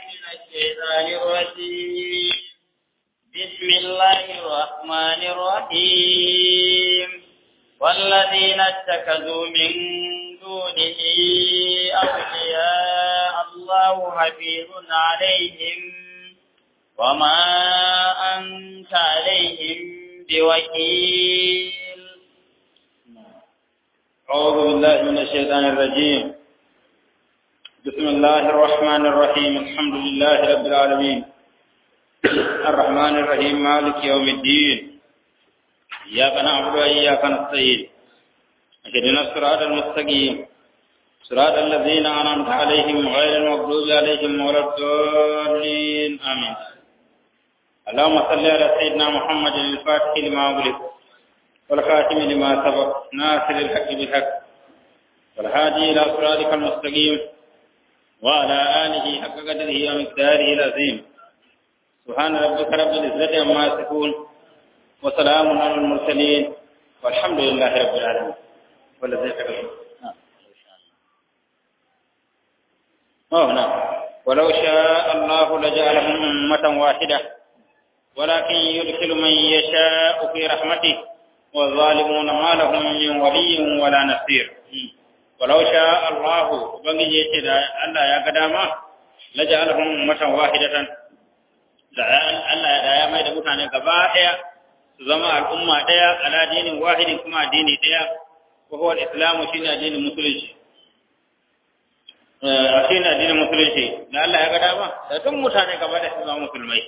من الشيطان الرجيم بسم الله الرحمن الرحيم والذين اتخذوا من دونه أولياء الله حفيظ عليهم وما أنت عليهم بوكيل أعوذ بالله من الشيطان الرجيم بسم الله الرحمن الرحيم الحمد لله رب العالمين الرحمن الرحيم مالك يوم الدين إياك نعبد وإياك نستعين اهدنا الصراط المستقيم صراط الذين أنعمت عليهم غير المغضوب عليهم ولا الضالين آمين اللهم صل على سيدنا محمد الفاتح لما أغلق والخاتم لما سبق ناصر الحق بالحق والهادي إلى صراطك المستقيم وعلى آله حق قدره ومقداره العظيم سبحان ربك رب العزة عما يصفون وسلام على المرسلين والحمد لله رب العالمين والذي كرم أوه نعم ولو شاء الله لجعلهم أمة واحدة ولكن يدخل من يشاء في رحمته والظالمون ما لهم من ولي ولا نصير ولو شاء الله بنجي يتدا الله يا قداما لجعلهم أمة واحدة Allah ya ya mai da mutane gaba ɗaya su zama al'umma ɗaya ala dinin wahidin kuma addini ɗaya ko huwa islamu shine addinin musulunci a shine addinin musulunci da Allah ya ga dama da duk mutane gaba da su zama musulmai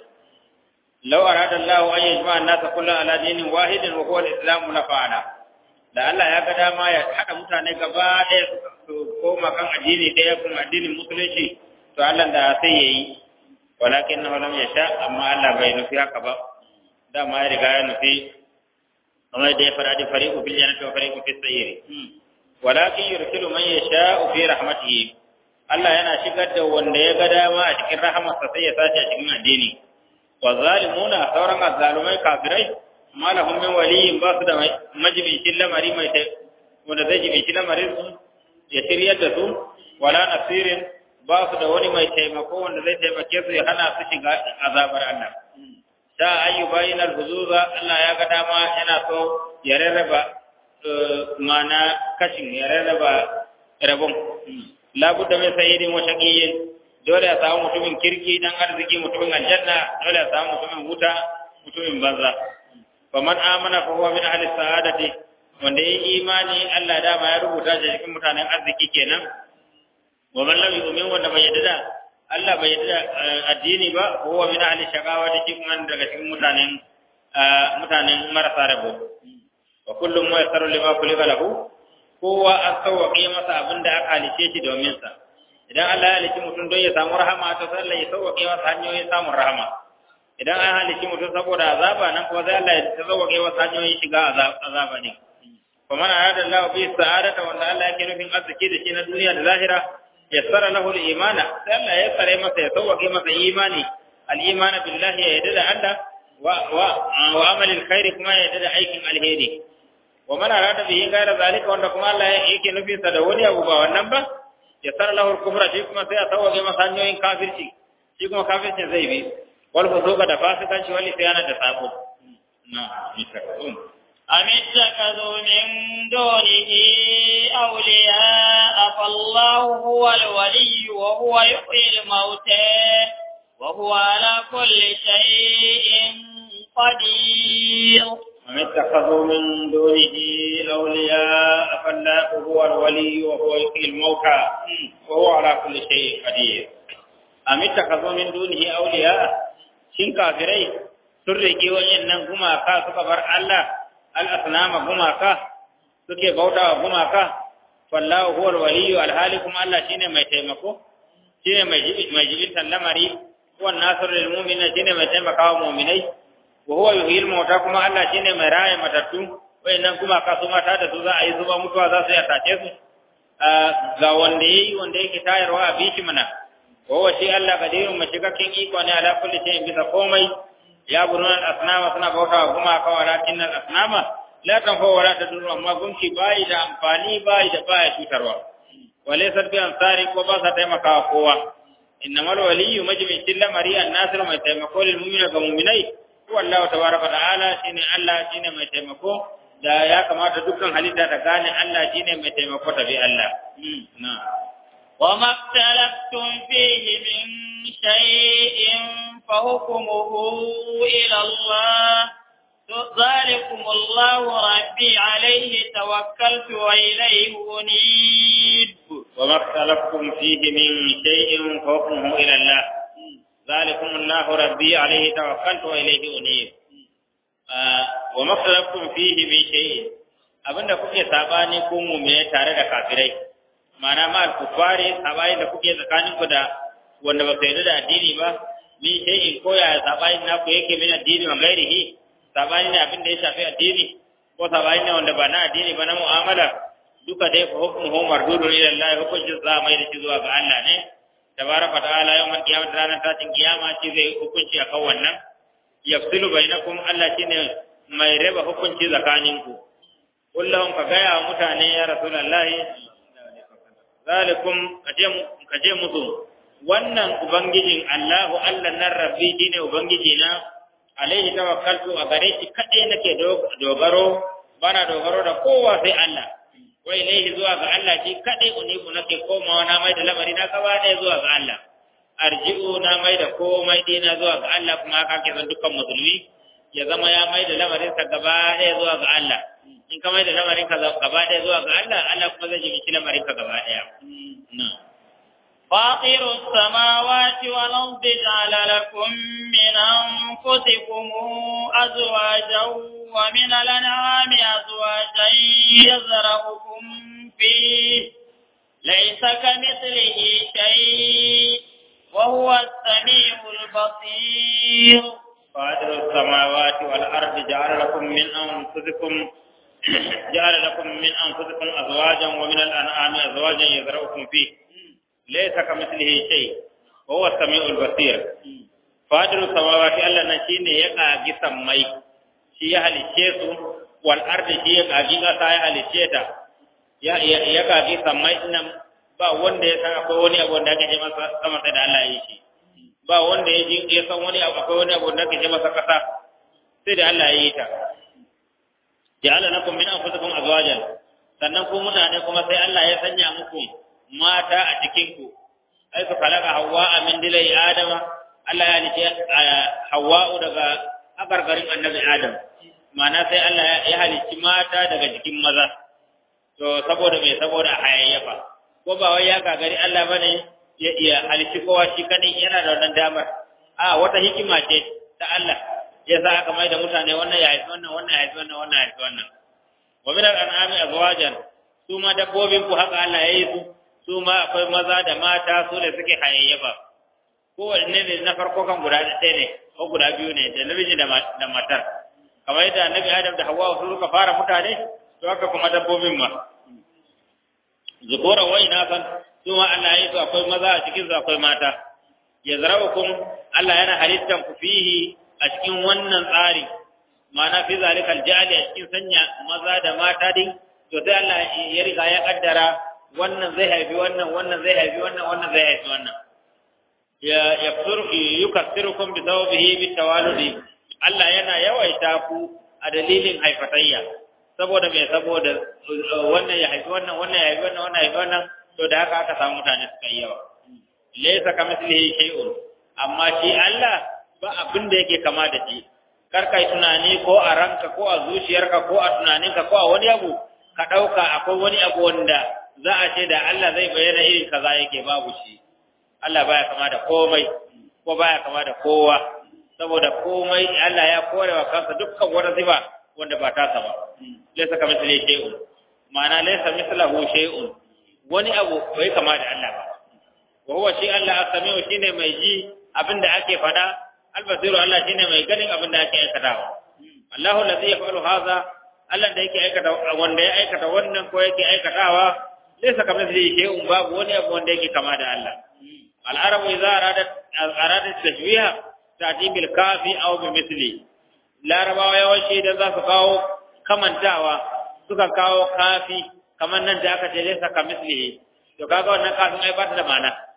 law arada Allah an yajma an-nasa kullu ala dinin wahidin wa huwa al-islamu la fa'ala da Allah ya ga dama ya haɗa mutane gaba ɗaya su koma kan addini ɗaya kuma addinin musulunci to Allah da sai yayi walakin na lam yasha amma Allah bai nufi haka ba dama ya riga ya nufi kamar da ya fara da fariqu bil jannati wa fariqu fis sayri walakin yursilu man yasha fi rahmatihi Allah yana shigar da wanda ya ga dama a cikin rahamarsa sai ya sace a cikin addini wa zalimuna sauran azzalumai kafirai malahum min waliyin ba su da majibin lamari mai wanda zai jibin lamarin su ya shiryar da su wala nasirin ba su da wani mai taimako wanda zai taimake su ya hana su shiga azabar Allah. Ta ayyuba yin alhuzuza Allah ya ga dama yana so ya rarraba mana kashin ya rarraba rabon. Labudda mai sayyidin wa shaqiyin dole ya samu mutumin kirki dan arziki mutumin aljanna dole ya samu mutumin wuta mutumin banza. Faman amana fa huwa min ahli sa'adati wanda ya imani Allah dama ya rubuta shi cikin mutanen arziki kenan wa man lam yu'min wanda bai yadda Allah bai yadda addini ba huwa min ahli shaqawa da cikin daga cikin mutanen mutanen marasa rabo wa kullum ma yasaru lima kulika lahu kowa an sauwaƙe masa abin da aka halice shi domin sa idan Allah ya halici mutum don ya samu rahama to sai Allah ya sauwaƙe masa hanyoyin samun rahama idan an halici mutum saboda azaba nan kuma sai Allah ya sauwaƙe masa hanyoyin shiga azaba ne kuma man arada Allah bi sa'adata wanda Allah yake nufin arziki da shi na duniya da lahira yassara lahu al-imana sai Allah ya tsare masa ya sauke masa imani al-iman billahi ya yadda da Allah wa wa wa amal al-khair kuma ya yadda da aikin alheri wa man arada bihi ghayra zalika wanda kuma Allah yake nufin sa da wani abu ba wannan ba yassara lahu al-kufra shi kuma sai ya sauke masa hanyoyin kafirci shi kuma kafircin zai bi wal fusuqa da fasikanci wal isyana da sabo na insha أم اتخذوا من دونه أولياء فالله هو الولي وهو يحيي الموتى وهو على كل شيء قدير أم اتخذوا من دونه أولياء فالله هو الولي وهو يحيي الموتى وهو على كل شيء قدير أم اتخذوا من دونه أولياء شن كافرين سرقي وإنن gumaka suka bar Allah al'asnama gumaka suke bauta wa gumaka fallahu huwal waliyu alhali kuma Allah shine mai taimako shine mai mai jibin lamari wan nasrul lil mu'minina shine mai taimakawa mu'minai wa huwa yuhyil mauta kuma Allah shine mai raye matattu wayannan gumaka su mata da su za a yi zuba mutuwa za su yi tace su ga wanda yayi wanda yake tayarwa a bishi mana wa huwa shi Allah qadirun mashikakin iko ne ala kulli shay'in bisa komai ya buruna al-asnama suna bautawa gumaka walakin al-asnama la tanfa wala tadur amma gunki bai da amfani bai da baya cutarwa wale sarbi ansari ko ba sa taimakawa kowa innamal waliyyu majmi'in lamari an-nasir mai taimako lil mu'mina ga mu'minai huwa Allah tabaraka ta'ala shine Allah shine mai taimako da ya kamata dukkan halitta ta gane Allah shine mai taimako ta bi Allah na وما اختلفتم فيه من شيء فحكمه إلى الله ذلكم الله ربي عليه توكلت وإليه أنيب وما اختلفتم فيه من شيء فحكمه إلى الله ذلكم الله ربي عليه توكلت وإليه أنيب وما اختلفتم فيه من شيء abinda kuke sabani ko mu'mine tare da kafirai ma'ana ma al-kufari sabani da kuke tsakanin ku da wanda ba sai da addini ba min shay'in ko ya sabani na ku yake min addini wa gairihi sabani ne abin da ya shafi addini ko sabani ne wanda ba na addini ba na mu'amala duka dai fa hukmuhu mardudun ila Allah hukuncin za mai da shi zuwa ga Allah ne tabaraka ta'ala yawan kiyama ranar tashin kiyama shi zai hukunci akan wannan yafsilu bainakum Allah shine mai raba hukunci tsakaninku kullum ka gaya wa mutane ya rasulullahi zalikum kaje musu wannan ubangijin Allahu Allah nan rabbi shine ubangiji na alaihi tawakkaltu a gare shi kadai nake dogaro bana dogaro da kowa sai Allah wa ilaihi zuwa ga Allah shi kadai unibu nake komawa na mai da lamari na gaba ɗaya zuwa ga Allah arji'u na mai da komai dina zuwa ga Allah kuma haka ke san dukkan musulmi ya zama ya mai da lamarin sa gaba ɗaya zuwa ga Allah in ka mai da lamarin ka gaba ɗaya zuwa ga Allah Allah kuma zai jiki lamarin ka gaba ɗaya فاطر السماوات والأرض جعل لكم من أنفسكم أزواجا ومن الأنعام أزواجا يزرعكم فيه ليس كمثله شيء وهو السميع البصير فاطر السماوات والأرض جعل لكم من أنفسكم جعل لكم من أنفسكم أزواجا ومن الأنعام أزواجا يزرعكم فيه ليس كمثله شيء وهو السميع البصير فاطر السماوات الله نشين يقع جسمي shi ya halicce su wal ardi shi ya kaji kasa ya halicce ta ya ya kaji sammai nan ba wanda ya san akwai wani abu da ake ce masa sama sai da Allah ya yi shi ba wanda ya ji ya san wani abu akwai wani abu da ake ce masa kasa sai da Allah ya yi ta ja'ala lakum min anfusikum azwajan sannan ku mutane kuma sai Allah ya sanya muku mata a cikin ku ai ka falaka hawa min dilai adama Allah ya halice hawa'u daga agargarin annabi adam ma'ana sai Allah ya halicci mata daga jikin maza to saboda me saboda hayayyafa ko ba wai ya gagari Allah bane ya iya halicci kowa shi kadai yana da wannan damar a wata hikima ce ta Allah ya sa aka mai da mutane wannan ya haifi wannan wannan ya haifi wannan wannan ya haifi wannan wa min al-an'ami azwajan su ma dabbobin ku haka Allah ya yi su su ma akwai maza da mata su da suke hayayyafa kowanne ne na farko kan guda ɗaya ne ko guda biyu ne da namiji da matar kamar yadda annabi adam da hawa su suka fara mutane to haka kuma dabbobin ma zukura wai na san su ma Allah ya yi su akwai maza a cikin su akwai mata ya zaraukum Allah yana halittan ku fihi a cikin wannan tsari ma'ana fi zalika aljali a cikin sanya maza da mata din to sai Allah ya riga ya kaddara wannan zai haifi wannan wannan zai haifi wannan wannan zai haifi wannan ya yafsuru yukassirukum bi thawbihi bi tawaludi Allah yana yawaita ku a dalilin haifatayya saboda me saboda wannan ya haifi wannan wannan ya haifi wannan wannan ya haifi wannan to da haka aka samu mutane suka yi yawa laysa kamithlihi shay'un amma shi Allah ba abin da yake kama da shi kar kai tunani ko a ranka ko a zuciyarka ko a tunaninka ko a wani abu ka dauka akwai wani abu wanda za a ce da Allah zai bayyana irin kaza yake babu shi Allah baya kama da komai ko baya kama da kowa saboda komai Allah ya kore wa kansa dukkan wata sifa wanda ba ta ba laysa kamithlihi shay'un ma'ana laysa mithlahu shay'un wani abu bai kama da Allah ba wa huwa shi Allah as-sami'u shine mai ji abinda ake fada al-basiru Allah shine mai ganin abinda ake aikatawa Allahu ladhi yaf'alu hadha Allah da yake aikata wanda ya aikata wannan ko yake aikatawa laysa kamithlihi shay'un babu wani abu wanda yake kama da Allah al-arabu idza aradat aradat tashbiha ta'ti bil kafi aw bi mithli larabawa yawanci idan za su kawo kamantawa suka kawo kafi kamar nan da aka ce laysa kamithlihi to kaga wannan kafin ai ba ta da ma'ana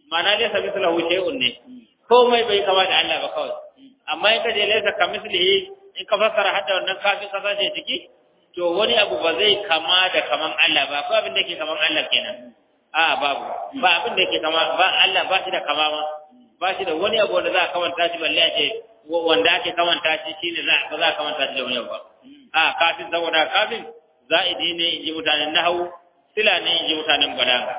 ma'ana laysa mithluhu shay'un ne komai bai kama da Allah ba kawai amma in ka je laysa kamithlihi in ka fassara hadda wannan kafin ka sace ciki to wani abu ba zai kama da kaman Allah ba ko abin da yake kaman Allah kenan a babu ba abin da yake kama ba Allah ba shi da kama ma ba shi da wani abu wanda za a kamanta shi balle a ce wanda ake kamanta shi shine za ba za a kamanta shi da wani abu ba a kafin saboda kafin za'idi ne in ji mutanen nahawu sila ne in ji mutanen balaga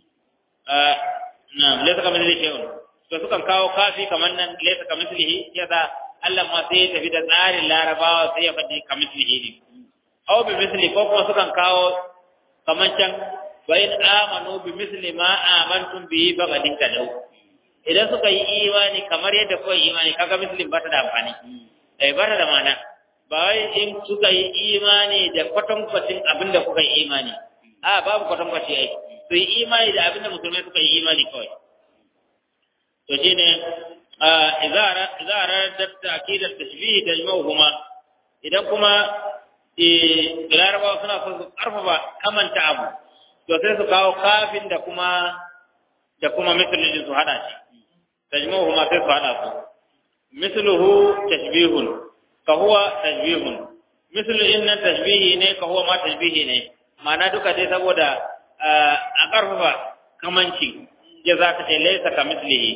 na laysa kamar zai shay'un to sukan kawo kafi kamar nan laysa kamar mislihi yasa Allah ma sai ya tafi da tsarin larabawa sai ya faɗi kamar mislihi ne aw bi misli ko kuma sukan kawo kamar can wa in amanu bi misli ma amantum bihi faqadin kadau idan suka yi imani kamar yadda kuka yi imani kaga mislin ba ta da amfani eh ba ta da mana ba wai in suka yi imani da kwatankwacin abin da kuka yi imani a babu kwatankwaci ai su yi imani da abin da musulmai suka yi imani kawai to shine idza aradat ta'kidat tashbih tajma'uhuma idan kuma larabawa suna so su karfafa kamanta abu to sai su kawo kafin da kuma da kuma misalin su hada shi tajmuhu ma sai su hada su misluhu tashbihun ka huwa tashbihun mislu inna tashbihi ne ka huwa ma tashbihi ne ma'ana duka dai saboda a karfafa kamanci ya za ka ce laisa ka mislihi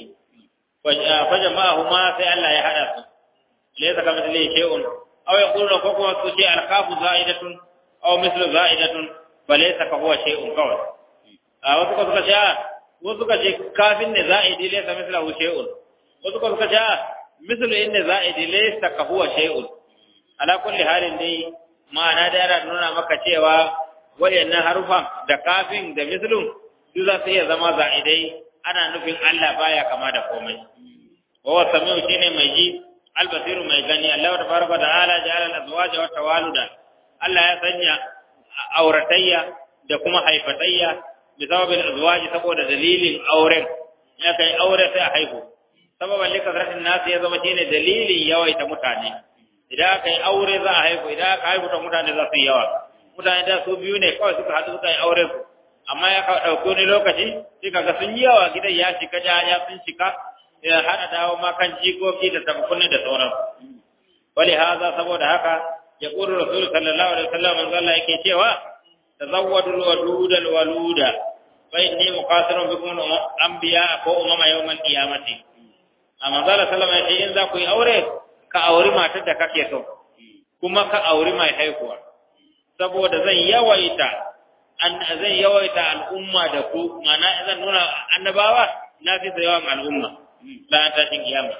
fa jama'ahu ma sai Allah ya hada su laisa ka mislihi shay'un aw yaqulu ko kuma su ce alkafu za'idatun aw mislu za'idatun fa laysa ka huwa shay'un kawai a wasu ka suka ce wasu suka ce kafin ne za'idi laysa mislahu shay'un wasu ka suka ce mislu inna za'idi laysa ka huwa shay'un ala kulli halin dai ma'ana da yana nuna maka cewa wayannan harufan da kafin da mislun su za su iya zama za'idai ana nufin Allah baya kama da komai wa samiu shine mai ji albasiru mai gani Allah tabaraka ta'ala ja'ala al-azwaja wa tawaluda Allah ya sanya auratayya da kuma haifatayya bi sababin azwaji saboda dalilin auren ya kai aure sai a haihu sababan lika zartin nasu ya zama shine dalilin yawaita mutane idan aka yi aure za a haihu idan aka haihu ta mutane za su yi yawa mutane da su biyu ne kawai suka haɗu suka yi aure su amma ya ɗauki wani lokaci sai kaga sun yi yawa gidan ya shiga ya sun shiga ya hana dawo ma kan jikoki da tabbakunni da sauran wali haza saboda haka ya ƙuri rasul sallallahu alaihi wasallam manzo Allah yake cewa tazawwadul waluda waluda fa inni muqatirun bikum anbiya ko umama yawmal qiyamati amma manzo Allah sallallahu alaihi wasallam in za ku yi aure ka auri matar da kake so kuma ka auri mai haihuwa saboda zan yawaita an zan yawaita al'umma da ku mana zan nuna annabawa na fi yawan al'umma لا تاتي قيامة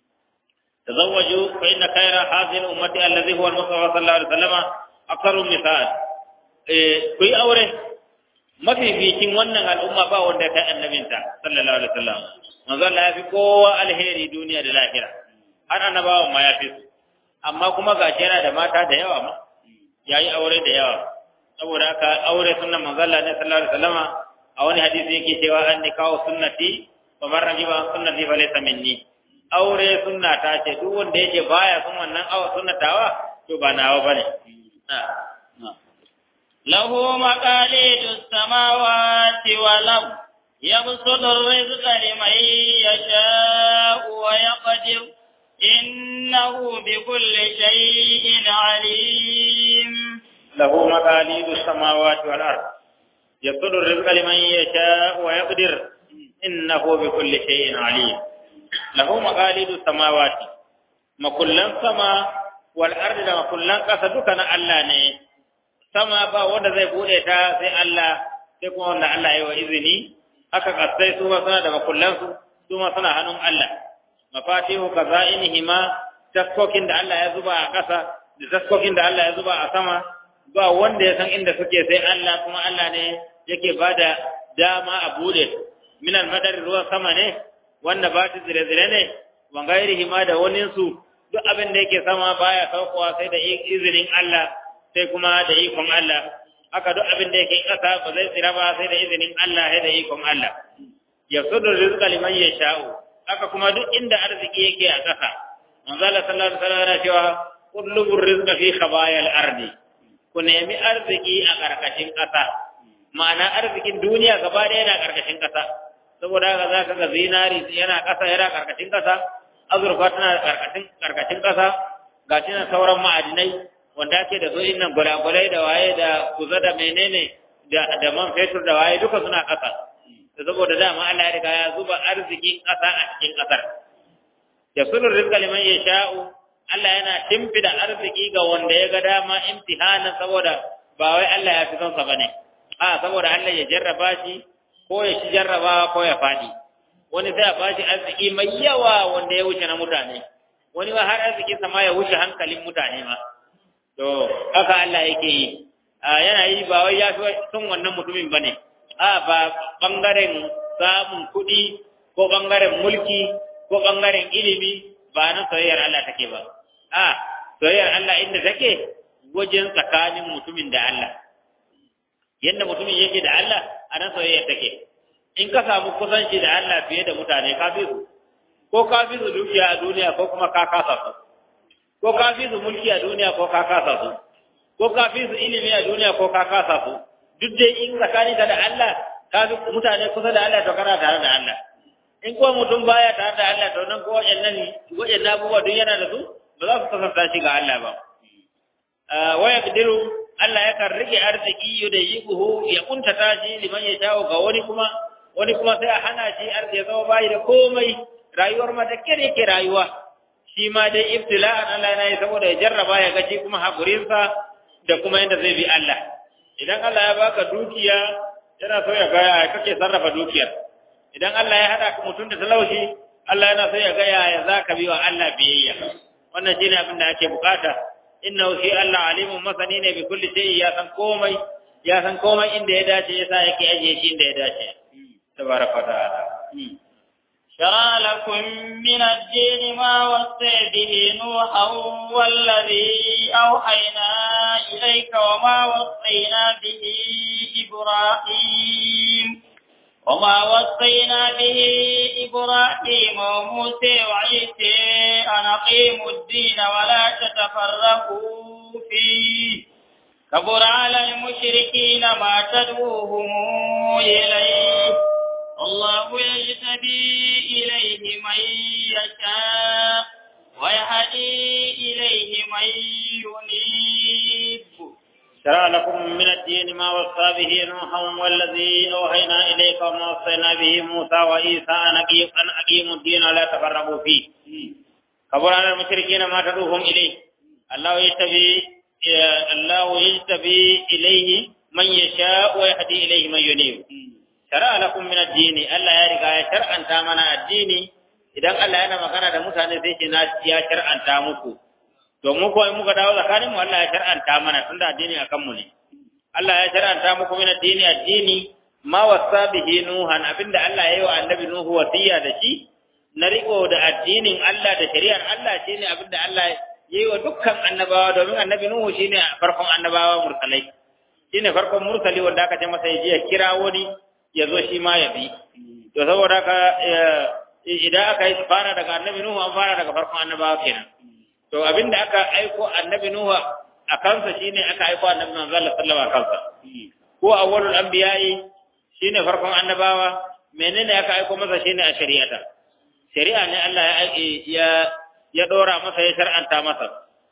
تزوجوا فإن خير هذه الأمة الذي هو المصطفى صلى الله عليه وسلم أكثر مثال كي أوره ما في في تين wannan al'umma ba wanda kai annabinta sallallahu alaihi wasallam manzo Allah ya fi kowa alheri duniya da lahira har annabawa ma ya fi su amma kuma gashi yana da mata da yawa ma yayi aure da yawa saboda haka aure sunnan manzo Allah ne sallallahu alaihi wasallam a wani hadisi yake cewa an nikahu sunnati wa man rajiba sunnati fa laysa minni aure sunna ta ce duk wanda yake baya sun wannan awa sunnatawa to ba nawa bane له مقاليد السماوات والأرض يبسط الرزق لمن يشاء ويقدر إنه بكل شيء عليم له مقاليد السماوات والأرض يبسط الرزق لمن يشاء ويقدر إنه بكل شيء عليم له مقاليد السماوات makullan sama wal ardi da makullan ƙasa duka na Allah ne sama ba wanda zai bude ta sai Allah sai kuma wanda Allah ya wa izini haka kasai su ma suna da makullan su su ma suna hannun Allah mafatihu kazainihima taskokin da Allah ya zuba a ƙasa da taskokin da Allah ya zuba a sama ba wanda ya san inda suke sai Allah kuma Allah ne yake bada dama a bude min al-madar ruwan sama ne wanda ba ta zire-zire ne wa gairihi ma da wani su duk abin da yake sama baya saukowa sai da izinin Allah sai kuma da ikon Allah haka duk abin da yake ƙasa ba zai tsira ba sai da izinin Allah sai da ikon Allah yasudu rizqa liman yasha'u haka kuma duk inda arziki yake a ƙasa manzo Allah sallallahu alaihi wasallam yana cewa kullu rizqa fi khabayal ardi ku nemi arziki a ƙarƙashin ƙasa ma'ana arzikin duniya gaba ɗaya yana ƙarƙashin ƙasa saboda haka za ka ga zinari yana ƙasa yana karkashin ƙasa azurfa tana karkashin karkashin ƙasa ga shi nan sauran ma'adinai wanda ake da su innan gulagulai da waye da kuza da menene da da man fetur da waye duka suna ƙasa da saboda dama Allah ya riga ya zuba arzikin ƙasa a cikin ƙasar ya sulur rizqa liman yasha'u Allah yana timfida arziki ga wanda ya ga dama imtihanan saboda ba wai Allah ya fi son sa bane a saboda Allah ya jarraba shi ko ya ci jarrabawa ko ya fadi wani sai a bashi arziki mai yawa wanda ya wuce na mutane wani ma har arziki sama ya wuce hankalin mutane ma to haka Allah yake yi yana yi ba wai ya fi son wannan mutumin bane a ba bangaren samun kuɗi ko bangaren mulki ko bangaren ilimi ba nan soyayyar Allah take ba a soyayyar Allah inda take wajen tsakanin mutumin da Allah yadda mutumin yake da Allah a nan soyayyar take in ka samu kusanci da Allah fiye da mutane ka fi su ko ka fi su dukiya a duniya ko kuma ka kasa su ko ka fi su mulki a duniya ko ka kasa su ko ka fi su ilimi a duniya ko ka kasa su duk dai in tsakani da Allah ka fi mutane kusa da Allah to kana tare da Allah in kuma mutum baya tare da Allah to nan ko waɗannan waɗannan abubuwa duk yana da su ba za su kasanta shi ga Allah ba wa yaqdiru Allah yakan rike arziki da yiquhu ya kuntata shi liman ya shawo ga wani kuma wani kuma sai a hana shi arziki ya zama bayi da komai rayuwar ma da kire yake rayuwa shi ma dai ibtila'an Allah yana yi saboda ya jarraba ya gaji kuma hakurinsa da kuma yadda zai bi Allah idan Allah ya baka dukiya yana so ya ga ya kake sarrafa dukiyar idan Allah ya hada ka mutum da talauci Allah yana so ya ga ya zaka bi wa Allah biyayya wannan shine abin da ake bukata innahu shi Allah alimun masani ne bi kulli shay'in ya san komai ya san komai inda ya dace yasa yake ajiye shi inda ya dace tabaraka ta'ala شرع لكم من الدين ما وصي به نوحا والذي أوحينا إليك وما وصينا به إبراهيم وما وصينا به إبراهيم وموسى وعيسى أن أقيموا الدين ولا تتفرقوا فيه كبر على المشركين ما تدعوهم إليه الله يجتبي إليه من يشاء ويهدي إليه من ينيب شرع لكم من الدين ما وصى به نوحا والذي أوحينا إليك وما وصينا به موسى وعيسى أن أقيموا الدين ولا تفرقوا فيه كبر على المشركين ما تدعوهم إليه الله يجتبي الله يجتبي إليه من يشاء ويهدي إليه من ينيب shari'a lakum min ad-dini Allah ya riga ya shar'anta mana addini idan Allah yana magana da mutane sai ce na ya shar'anta muku to mu ko in muka dawo tsakanin mu Allah ya shar'anta mana tunda addini akan mu ne Allah ya shar'anta muku min ad-dini addini ma wasa bihi nuhan abinda Allah ya yi wa annabi nuhu wasiya da shi na riko da addinin Allah da shari'ar Allah shine abinda Allah ya yi wa dukkan annabawa domin annabi nuhu shine farkon annabawa mursalai shine farkon mursali wanda aka ce masa ya je ya kira wani ya zo shi ma ya bi to saboda haka idan aka yi fara daga annabi nuhu an fara daga farkon annabawa kenan to abinda aka aiko annabi nuhu a kansa shine aka aiko annabi manzo Allah sallallahu alaihi wasallam ko awwalul anbiya'i shine farkon annabawa menene aka aiko masa shine a shari'ata shari'a ne Allah ya ya ya dora masa ya shar'anta masa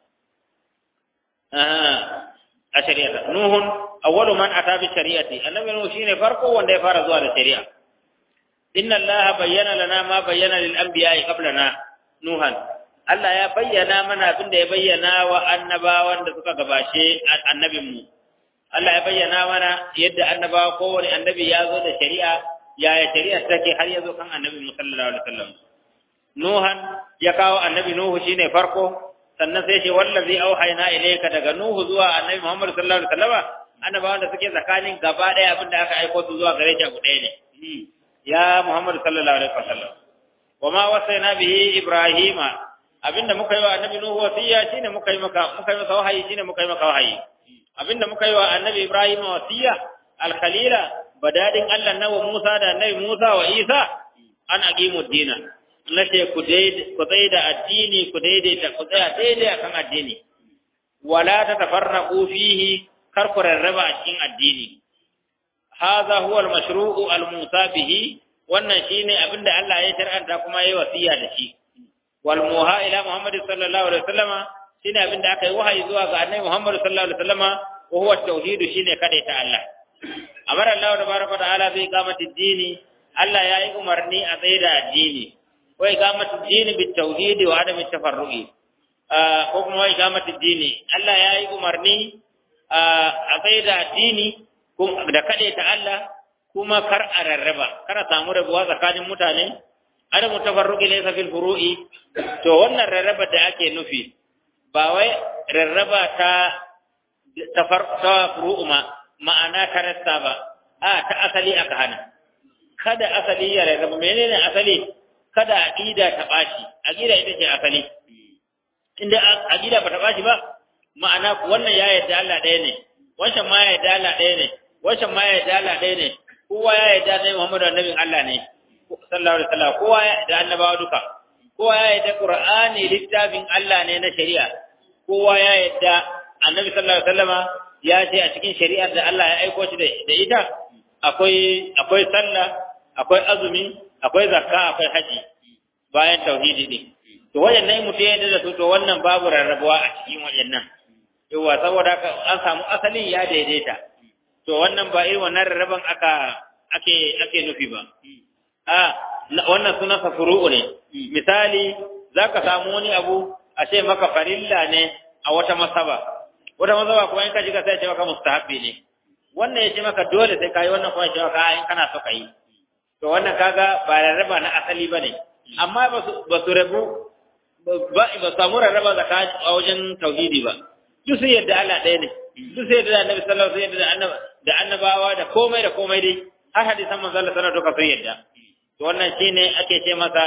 a shari'ata nuhun awwalu man ata bi shari'ati annabi nuhu shine farko wanda ya fara zuwa da shari'a inna allaha bayyana lana ma bayyana lil anbiya'i qablana nuhan Allah ya bayyana mana abin da ya bayyana wa annabawan da suka gabashe annabin mu Allah ya bayyana mana yadda annabawa kowane annabi ya zo da shari'a yaya shari'a take har ya zo kan annabi mu sallallahu alaihi wasallam nuhan ya kawo annabi nuhu shine farko sannan sai ce wallazi auhayna ilayka daga nuhu zuwa annabi muhammad sallallahu alaihi wasallam annabawan da suke tsakanin gaba ɗaya abin da aka aiko su zuwa gare shi abu ɗaya ne ya muhammad sallallahu alaihi wasallam wa ma wasaina bihi ibrahima abinda muka yi wa annabi nuhu wasiya shine muka yi maka muka yi masa wahayi shine muka yi maka wahayi abinda muka yi wa annabi ibrahima wasiya al-khalila badadin Allah na wa Musa da annabi Musa wa Isa an aqimu dina nace ku dai ku tsaya da addini ku daidaita ku tsaya daidai akan addini wala tatafarraqu fihi kar ku rarraba a cikin addini hadha huwa al-mashru'u al-musa bihi wannan shine abinda Allah ya shar'anta kuma yayi wasiya da shi wal muha ila Muhammad sallallahu alaihi wasallama shine abinda aka yi wahayi zuwa ga Annabi Muhammad sallallahu alaihi wasallama wa huwa tauhid shine kada ta Allah amara Allah tabaraka wa ta'ala bi iqamati dini Allah ya yi umarni a tsaye da addini wa iqamati dini bit tauhid wa adam tafarruqi ko kuma wa iqamati dini Allah ya yi umarni a tsaye da addini da kada ta Allah kuma kar a rarraba kar a samu rabuwa tsakanin mutane adam tafarruqi laysa fil furu'i to wannan rarraba da ake nufi ba wai rarraba ta tafar ta furu'u ma ma'ana ta rassa ba a ta asali aka hana kada asali ya rarraba menene asali kada aqida ta bashi aqida ita ce asali inda aqida ba ta bashi ba ma'ana wannan ya yarda Allah ɗaya ne wancan ma ya yarda Allah ɗaya ne wancan ma ya yarda Allah ɗaya ne kowa ya yarda Annabi Muhammadu annabin Allah ne sallallahu alaihi wasallam kowa ya yarda annabawa duka kowa ya yarda Qur'ani littafin Allah ne na shari'a kowa ya yarda Annabi sallallahu alaihi wasallama ya ce a cikin shari'ar da Allah ya aiko shi da ita akwai akwai sallah akwai azumi akwai zakka akwai haji bayan tauhidi ne to wayannan mutum ya yarda da su to wannan babu rarrabuwa a cikin wayannan yawa saboda haka an samu asalin ya daidaita to wannan ba irin wannan rarraban aka ake ake nufi ba a wannan sunan sa furu'u ne misali zaka samu wani abu a ce maka farilla ne a wata masaba wata masaba kuma in ka shiga sai ce maka mustahabbi ne wannan ya ce maka dole sai kai wannan kuma ya ce maka in kana so kai to wannan kaga ba rarraba na asali bane amma ba su ba su rabu ba ba samu rarraba zakati a wajen tauhidi ba duk sun yadda Allah ɗaya ne duk sai yadda annabi sallallahu alaihi wasallam da annabawa da komai da komai dai har hadisan manzo Allah sallallahu alaihi wasallam sun yadda to wannan shine ake ce masa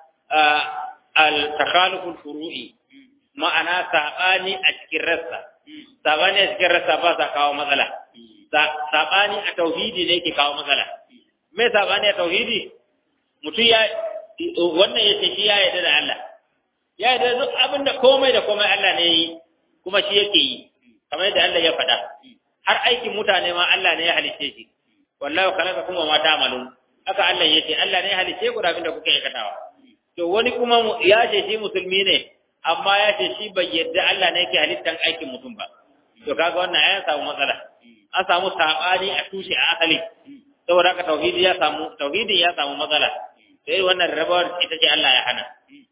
al takhaluful furu'i ma'ana sabani a cikin rassa sabani a cikin rassa ba sa kawo matsala sabani a tauhidi ne yake kawo matsala me sabani a tauhidi mutum ya wannan yace shi ya yarda da Allah ya yarda duk abinda komai da komai Allah ne yi kuma shi yake yi kamar yadda Allah ya faɗa har aikin mutane ma Allah ne ya halice shi wallahu khalaqakum wa ma ta'malun haka Allah yace Allah ne ya halice ku da abin da kuke aikatawa to wani kuma ya ce shi musulmi ne amma ya ce shi bai yadda Allah ne yake halittan aikin mutum ba to kaga wannan ya samu matsala an samu sabani a tushe a asali saboda haka tauhidi ya samu tauhidi ya samu matsala sai wannan rabawar ita ce Allah ya hana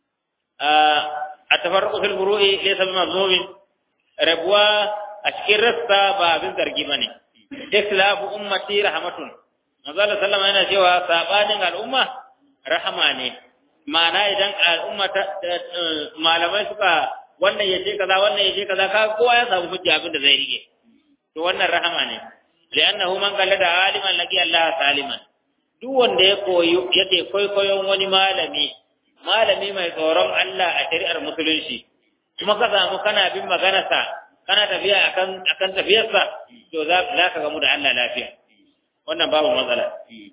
a tafarruqu fil furu'i laysa bi mazmumin rabuwa a cikin rassa ba abin zargi bane islafu ummati rahmatun manzo Allah sallama yana cewa sabanin al'umma rahama ne ma'ana idan al'umma ta malamai suka wannan yace kaza wannan yace kaza ka kowa ya samu hujja abin da zai rike to wannan rahama ne li'annahu man qallada aliman laqi Allah saliman duk wanda ya koyi yake koyon wani malami malami mai tsoron Allah a shari'ar musulunci kuma ka samu kana bin maganarsa kana tafiya akan akan tafiyarsa to za ka gamu da Allah lafiya wannan babu matsala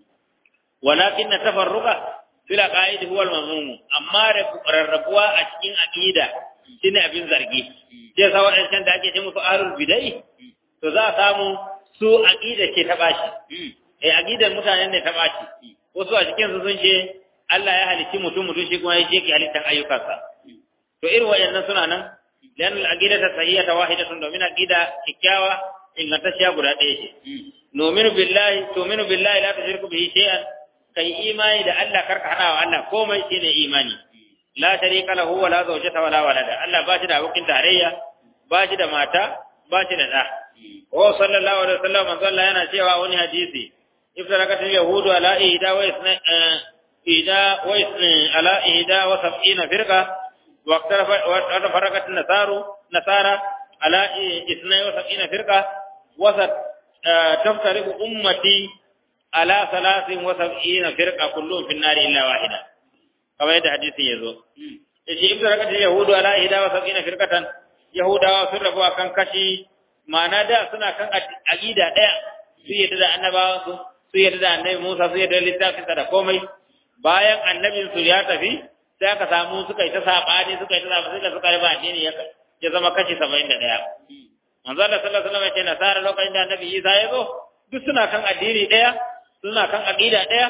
walakin tafarruqa fil aqaid huwa al-mazmum amma rarrabuwa a cikin aqida shine abin zargi sai sa wadannan da ake ce musu ahlul bidai to za a samu su aqida ce ta bashi eh aqidar mutanen ne ta bashi wasu a cikin su sun ce Allah ya halicci mutum mutum shi kuma ya je ki halittar ayyukansa to irin wayannan suna nan dan al-aqida ta sahiha wahidatun domin aqida kikkiawa ingantacciya guda ɗaya ce nominu billahi tu'minu billahi la tushriku bihi shay'an kai imani da Allah karka hada wa Allah komai shine imani la sharika lahu wa la zawjata wa la walada Allah ba shi da abokin tarayya ba shi da mata ba shi da da wa sallallahu alaihi wasallam manzo Allah yana cewa wani hadisi iftarakat yahudu ala ihda wa isna ihda wa isna ala ihda wa sab'ina firqa wa اختفرقت النصارى نصارى على اثنين وسبعين فرقة وسط تفترق أمتي على ثلاث وسبعين فرقة كلهم في النار إلا واحدة كما يدى حديث يزو إذا افترقت اليهود على إحدى وسبعين فرقة يهودا وسرفوا كان كشي ما نادى سنة كان أجيدا ديا سيدة النبا سيدة النبي موسى سيدة littafin da komai bayan annabin su ya tafi sai aka samu suka yi ta sabani suka yi ta sabani suka suka riba addini ya ya zama kashi 71 manzo Allah sallallahu alaihi wasallam ya ce nasara lokacin da annabi Isa ya zo duk suna kan addini daya suna kan aqida daya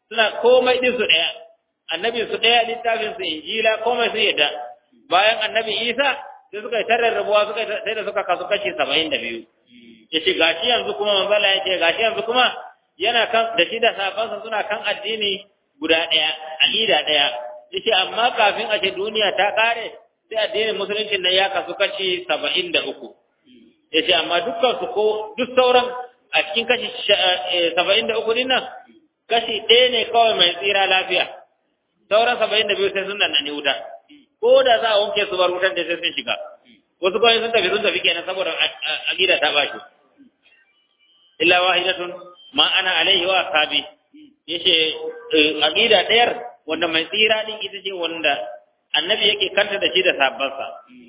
suna komai din su daya annabi su daya littafin su injila komai su yadda bayan annabi isa sai suka yi tarar rabuwa suka sai da suka kasu kashi saba'in da biyu ya ce gashi yanzu kuma manzala ya ce gashi yanzu kuma yana kan da shi da safansa suna kan addini guda ɗaya aqida ɗaya ya ce amma kafin a ce duniya ta ƙare sai addinin musulunci nan ya kasu kashi saba'in da uku ya ce amma dukkan su ko duk sauran a cikin kashi saba'in da uku nan kashi ɗaya ne kawai mai tsira lafiya sauran saba'in da biyu sai sun nan ne wuta ko da za a wanke su bar wutar da sai sun shiga wasu kawai sun tafi sun tafi kenan saboda aqida ta bashi illa wahidatun ma ana alaihi wa ashabi yace aqida ɗayar wanda mai tsira din ita ce wanda annabi yake kanta da shi da sabbansa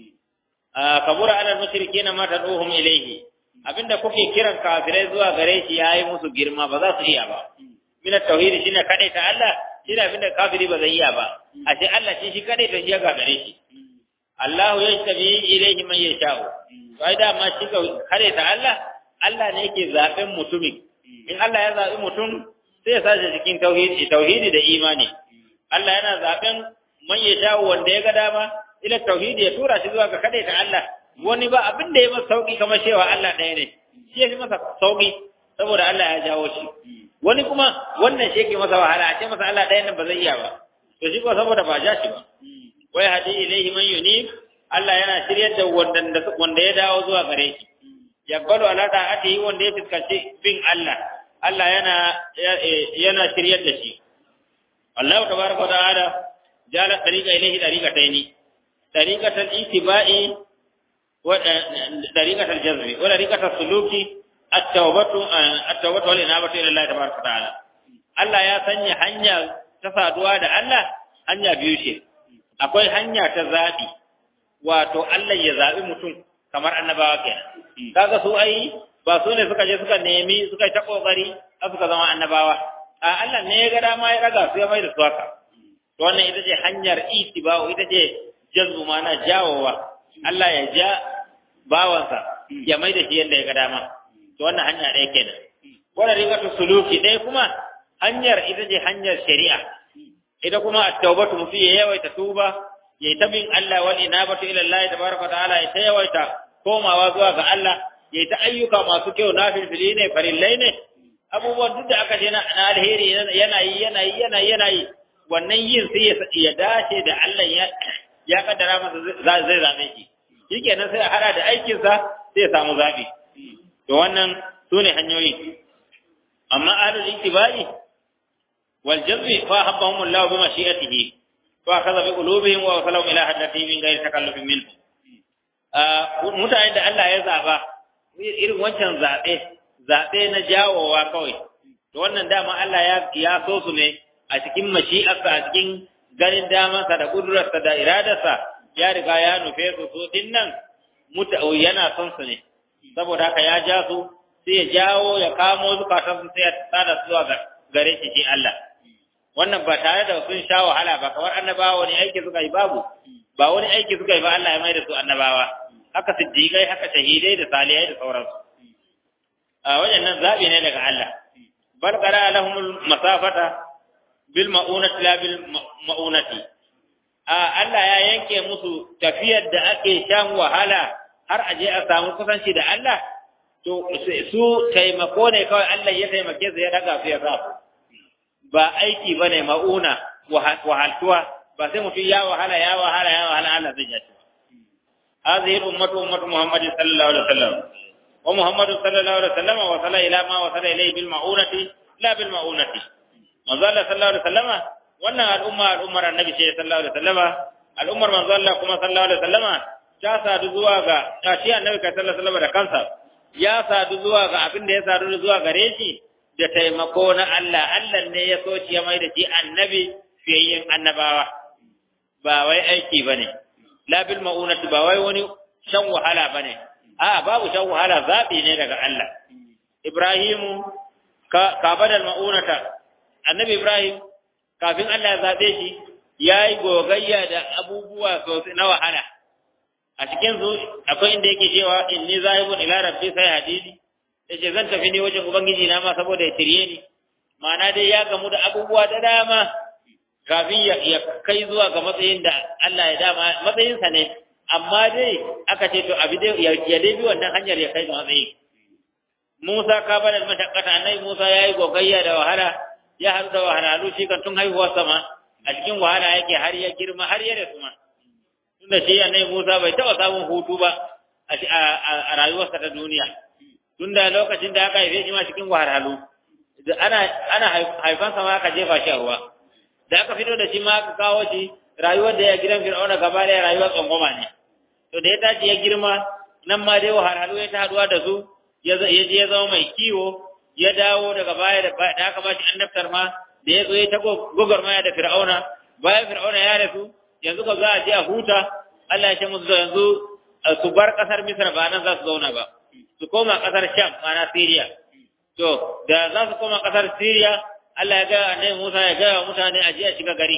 kabura ala mushrikin ma tad'uhum ilayhi abinda kuke kiran kafirai zuwa gare shi yayi musu girma ba za su iya ba min at-tauhid shine kadai ta Allah shine abinda kafiri ba zai iya ba ashe Allah shi shi kadai ta shi ga gare shi Allah yashtabi ilayhi man yasha'u sai da ma shi kare ta Allah Allah ne yake zaben mutumin in Allah ya zabi mutum sai ya sace cikin tauhidi tauhidi da imani Allah yana zaben man yasha'u wanda ya ga dama ila tauhidi ya tura shi zuwa ga kade ta Allah wani ba abin da ya masa sauki kamar cewa Allah ɗaya ne shi ya fi masa sauki saboda Allah ya jawo shi wani kuma wannan shi yake masa wahala a ce masa Allah ɗaya nan ba zai iya ba to shi ko saboda ba ja shi ba wai hadi ilaihi man yunib Allah yana shiryar da wanda wanda ya dawo zuwa gare shi yaqbalu ala ta'atihi wanda ya fuskanci bin Allah Allah yana yana shiryar da shi Allah tabaraka wa ta'ala jala tariqa ilaihi tariqataini tariqatal ittiba'i wa tariqatal jazmi wa tariqatal suluki at-tawbatu at-tawbatu wal inabatu ila Allah tabaraka wa ta'ala Allah ya sanya hanya ta saduwa da Allah hanya biyu ce akwai hanya ta zabi wato Allah ya zabi mutum kamar annabawa kenan kaga su ai ba su ne suka je suka nemi suka ta kokari suka zama annabawa a Allah ne ya ga dama ya raga su ya mai da su haka to wannan ita ce hanyar itiba'u ita ce jazbu mana jawowa Allah ya ja bawansa ya mai da shi yadda ya ga dama to wannan hanya ɗaya kenan wannan rigatu suluki ɗaya kuma hanyar ita ce hanyar shari'a ita kuma at-taubatu mutum ya yawaita tuba ya yi ta bin Allah wal inabatu ila Allah tabaraka ta'ala ya ta yawaita komawa zuwa ga Allah ya yi ta ayyuka masu kyau na filfili ne farillai ne abubuwan duk da aka ce na alheri yana yi yana yi yana yi yana yi wannan yin sai ya dace da Allah ya ya kaddara masa zai zabe shi shikenan sai a hada da aikinsa sai ya samu zabi to wannan sune hanyoyi amma ahlul ittibai wal jazbi fa habbahum Allah bi mashi'atihi fa akhadha bi qulubihim wa wasalahum ila hadratihi min ghairi takallufin minhu mutane da Allah ya zaba irin wancan zabe zabe na jawowa kawai to wannan dama Allah ya ya so su ne a cikin mashi'arsa a cikin ganin damansa da kudurarsa da iradarsa ya riga ya nufe su su dinnan muta yana son su ne saboda haka ya ja su sai ya jawo ya kamo zukatan su sai ya tsada su zuwa gare shi shi Allah wannan ba tare da sun sha wahala ba kamar annabawa wani aiki suka yi babu ba wani aiki suka yi ba Allah ya mai da su annabawa haka siddiqai haka shahidai da salihai da sauransu a wajen nan zabi ne daga Allah bal qara lahumul masafata bil ma'unati la bil ma'unati a Allah ya yanke musu tafiyar da ake shan wahala har aje a samu kusanci da Allah to su taimako ne kawai Allah ya taimake su ya daga su ya sa ba aiki bane ma'una wahaltuwa ba sai mutum ya wahala ya wahala ya wahala Allah zai jaci هذه الأمة أمة محمد صلى الله عليه وسلم ومحمد صلى الله عليه وسلم وصل إلى ما وصل إليه بالمعونة لا بالمعونة manzo Allah sallallahu alaihi wasallama wannan al'umma al'ummar annabi ce sallallahu alaihi wasallama al'ummar manzo Allah kuma sallallahu alaihi wasallama ta sadu zuwa ga ta shi annabi kai sallallahu alaihi wasallama da kansa ya sadu zuwa ga abin da ya sadu zuwa gare shi da taimako na Allah Allah ne ya so ya mai da shi annabi fiyayyen annabawa ba wai aiki bane la bil ma'unati ba wai wani shan wahala bane a babu shan wahala zabi ne daga Allah Ibrahimu ka ka badal ma'unata annabi Ibrahim kafin Allah ya zaɓe shi ya yi gogayya da abubuwa sosai na wahala a cikin su akwai inda yake cewa inni zahibun ila rabbi sai hadidi yace zan tafi ne wajen ubangiji na ma saboda ya tirye ni ma'ana dai ya gamu da abubuwa da dama kafin ya kai zuwa ga matsayin da Allah ya dama matsayinsa ne amma dai aka ce to abi dai ya dai bi wannan hanyar ya kai ga matsayi Musa ka bada mashakkata annabi Musa yayi gogayya da wahala ya haɗu da wahalhalu shi kan tun haihuwar sama a cikin wahala yake har ya girma har ya rasu ma tunda shi annabi Musa bai taɓa samun hutu ba a rayuwarsa ta duniya tunda lokacin da aka haife shi ma cikin wahalhalu ana ana haifansa ma aka jefa shi a ruwa da aka fito da shi ma aka kawo shi rayuwar da ya gidan Fir'auna gaba da rayuwar tsangwama ne to da ya tashi ya girma nan ma dai wahalhalu ya ta haduwa da su ya je ya zama mai kiwo ya dawo daga baya da aka ba shi annabtar ma da ya zo ya ta gwagwarmaya da Fir'auna bayan Fir'auna ya rasu yanzu ka za a je a huta Allah ya ce musu yanzu su bar kasar Misra ba nan za su zauna ba su koma kasar Sham ma'ana Syria to da za su koma kasar Syria Allah ya gaya annabi Musa ya gaya wa mutane a je a shiga gari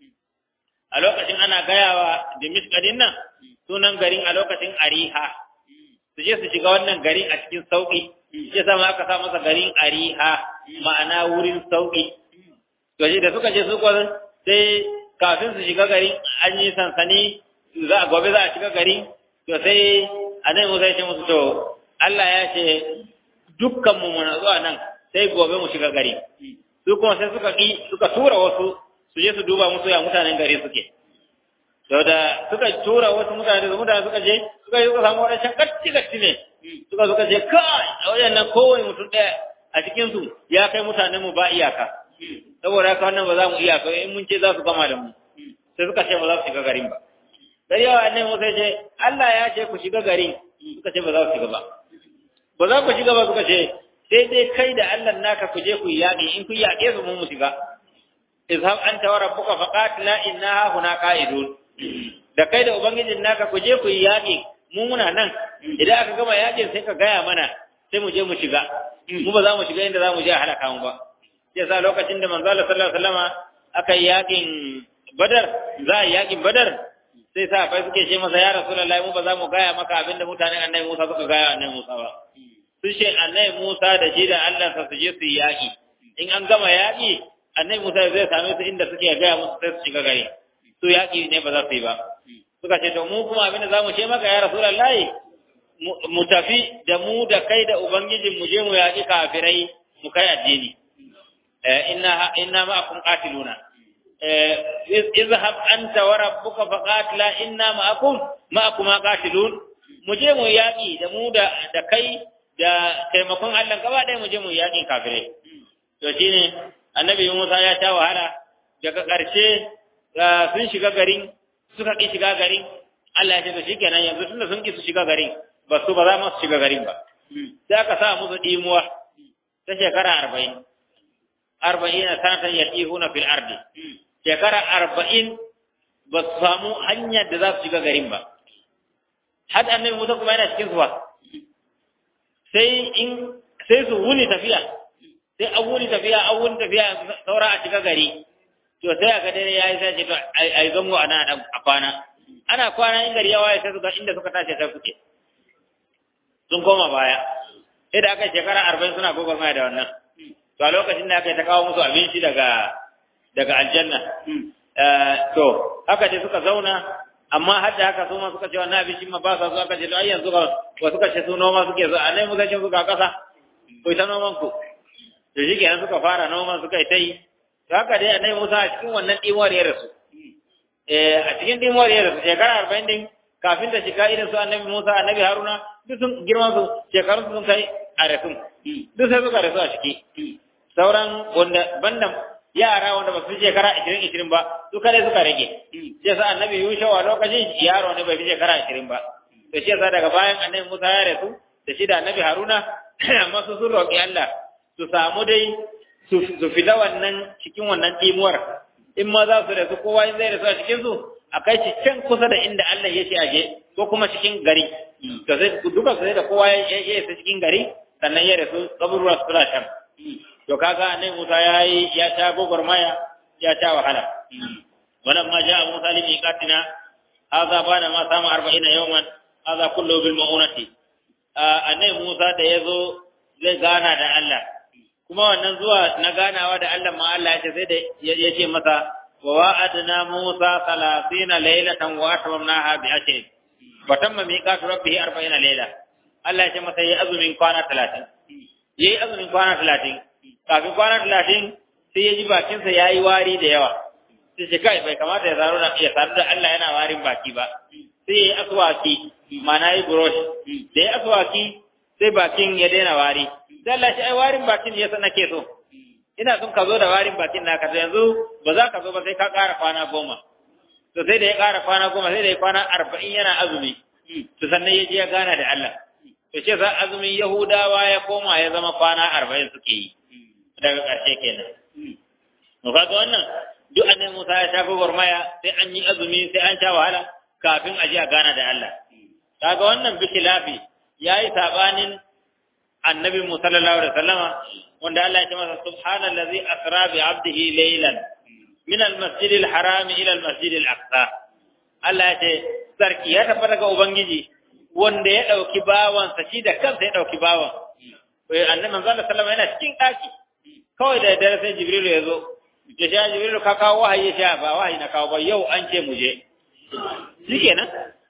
a lokacin ana gayawa Dimishka din nan sunan garin a lokacin Ariha su je su shiga wannan garin a cikin sauki ya sama aka sa masa garin Ariha ma'ana wurin sauki to shi da suka je su kwan sai kafin su shiga garin an yi sansani za a gobe za a shiga garin to sai annabi Musa ya ce musu to Allah ya ce dukkan mu muna zuwa nan sai gobe mu shiga gari su kuma sai suka ki suka tura wasu su je su duba musu ya mutanen gari suke to da suka tura wasu mutane da mutane suka je suka yi suka samu wadancan kacci kacci ne suka suka je kai a wajen nan kowane mutum ɗaya a cikin su ya kai mutanen mu ba iyaka saboda haka wannan ba za mu iyaka in mun ce za su gama da mu sai suka ce ba za su shiga garin ba sai yawa annabi Musa ya ce Allah ya ce ku shiga garin suka ce ba za su shiga ba ba za ku shiga ba suka ce sai dai kai da Allah naka ku je ku yi yaƙi in ku yaƙe su mun mu shiga izhab anta wa rabbuka faqatila innaha huna qa'idun da kai da ubangijin naka ku je ku yi yaƙi mu muna nan idan aka gama yaƙin sai ka gaya mana sai mu je mu shiga mu ba za mu shiga inda za mu je a halaka mu ba sai sa lokacin da manzo Allah sallallahu alaihi wasallama aka yi yaƙin Badar za a yi yaƙin Badar sai sa bai suke ce masa ya Rasulullahi mu ba za mu gaya maka abinda mutanen Annabi Musa suka gaya Annabi Musa ba sun ce Annabi Musa da shi da Allah sa su je su yi yaƙi in an gama yaƙi Annabi Musa zai same su inda suke gaya musu sai su shiga gari su yaƙi ne ba za su yi ba suka ce to mu kuma abinda za mu ce maka ya Rasulullahi mu tafi da mu da kai da ubangijin mu je mu yaƙi kafirai mu kai addini inna inna ma'akum qatiluna izhab anta wa rabbuka faqatila inna ma'akum ma'akum qatilun mu je mu yaƙi da mu da da kai da taimakon Allah gaba ɗaya mu je mu yaƙi kafirai to shine annabi Musa ya ta wahala daga ƙarshe sun shiga garin suka ki shiga garin Allah ya ce to shikenan yanzu tunda sun ki su shiga garin ba su ba za mu shiga garin ba sai aka sa musu dimuwa ta shekara arba'in arba'in sanatan yatihuna fil ardi shekara arba'in ba su samu hanyar da za su shiga garin ba har annabi Musa kuma yana cikin su ba sai in sai su wuni tafiya sai an wuni tafiya an wuni tafiya saura a shiga gari to sai aka dare yayi sai ce to ai zango ana a kwana ana kwana in gari ya waye sai su ga inda suka tashi sai suke sun koma baya sai da aka shekara arba'in suna gwagwarmaya da wannan to a lokacin da aka yi ta kawo musu abinci daga daga aljanna to haka dai suka zauna amma har da haka su ma suka ce wannan abinci ma ba sa su aka ce to ai yanzu ga wa suka ce su noma suke zo anai muka ce su ga kasa ko ita noman ku to shi kenan suka fara noman suka yi ta yi to haka dai anai Musa a cikin wannan dimuwar ya rasu eh a cikin dimuwar ya rasu shekara arba'in din kafin da shiga irin su annabi Musa annabi Haruna duk sun girman su shekarun sun kai a rasun duk sai suka rasu a ciki sauran wanda banda yara wanda ba su shekara ishirin ishirin ba su kare suka rage shi yasa annabi Yusha a lokacin yaro ne bai fi shekara ishirin ba to shi yasa daga bayan annabi Musa ya rasu da shi da annabi Haruna amma su sun roƙi Allah su samu dai su fita wannan cikin wannan timuwar in ma za su rasu kowa in zai rasu a cikin su a kai shi can kusa da inda Allah ya ce aje ko kuma cikin gari to sai duka sai da kowa ya isa cikin gari sannan ya rasu kaburwa su suna can to kaga annabi Musa ya yi ya ta gogormaya ya ta wahala wannan ma ja Musa li miqatina hadha bana ma sama 40 yawman hadha kullu bil maunati annabi Musa da yazo zai gana da Allah kuma wannan zuwa na ganawa da Allah ma Allah ya ce sai da ya ce masa wa wa'adna Musa 30 laylatan wa atmamnaha bi ashrin wa tamma miqatu rabbih 40 layla Allah ya ce masa yayi azumin kwana 30 yayi azumin kwana 30 kafin kwana 30 sai ya ji bakinsa yayi wari da yawa sai shi kai bai kamata ya zaro da ya saru da Allah yana warin baki ba sai ya yi aswaki mana yi brush da ya aswaki sai bakin ya daina wari sai Allah shi ai warin bakin ya san nake so ina son ka zo da warin bakin naka to yanzu ba za ka zo ba sai ka ƙara kwana goma to sai da ya ƙara kwana goma sai da ya kwana arba'in yana azumi to sannan ya je ya gana da Allah to ce za azumin Yahudawa ya koma ya zama kwana arba'in suke yi daga ƙarshe kenan to kaga wannan duk annabi Musa ya shafi gwarmaya sai an yi azumi sai an sha wahala kafin a je a gana da Allah kaga wannan bishilafi yayi sabanin annabi Musa sallallahu alaihi wasallama wanda Allah ya ce masa subhanallazi asra bi 'abdihi laylan min al-masjid al-haram ila al-masjid al-aqsa Allah ya ce sarki ya tabbata ga ubangiji wanda ya dauki bawansa shi da kansa ya dauki bawan annabi manzo sallallahu alaihi wasallama yana cikin daki kawai da dare sai Jibril ya zo ya sha jibril ka kawo wahayi ya sha ba wahayi na kawo ba yau an ce mu je shikenan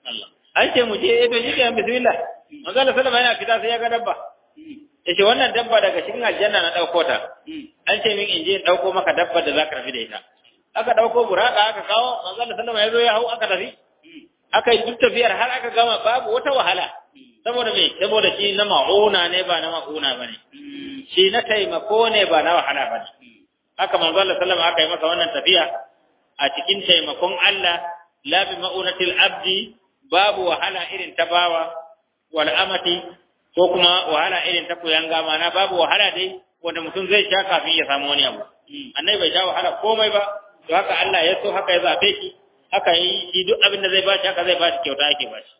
an ce mu je to shikenan bismillah manzo Allah sallama yana fita sai ya ga dabba yace wannan dabba daga cikin aljanna na dauko ta an ce min in je in dauko maka dabba da zaka rafi da ita aka dauko burada aka kawo manzo Allah sallama ya zo ya hau aka tafi aka yi duk tafiyar har aka gama babu wata wahala saboda me saboda shi na ma'una ne ba na ma'una bane shi na taimako ne ba na wahala bane haka manzo Allah sallama aka yi masa wannan tafiya a cikin taimakon Allah la bi ma'unatil abdi babu wahala irin ta bawa wal amati ko kuma wahala irin ta kuyanga mana babu wahala dai wanda mutum zai sha kafin ya samu wani abu annabi bai sha wahala komai ba to haka Allah ya so haka ya zabe shi haka yi shi duk abin da zai bashi haka zai bashi kyauta yake bashi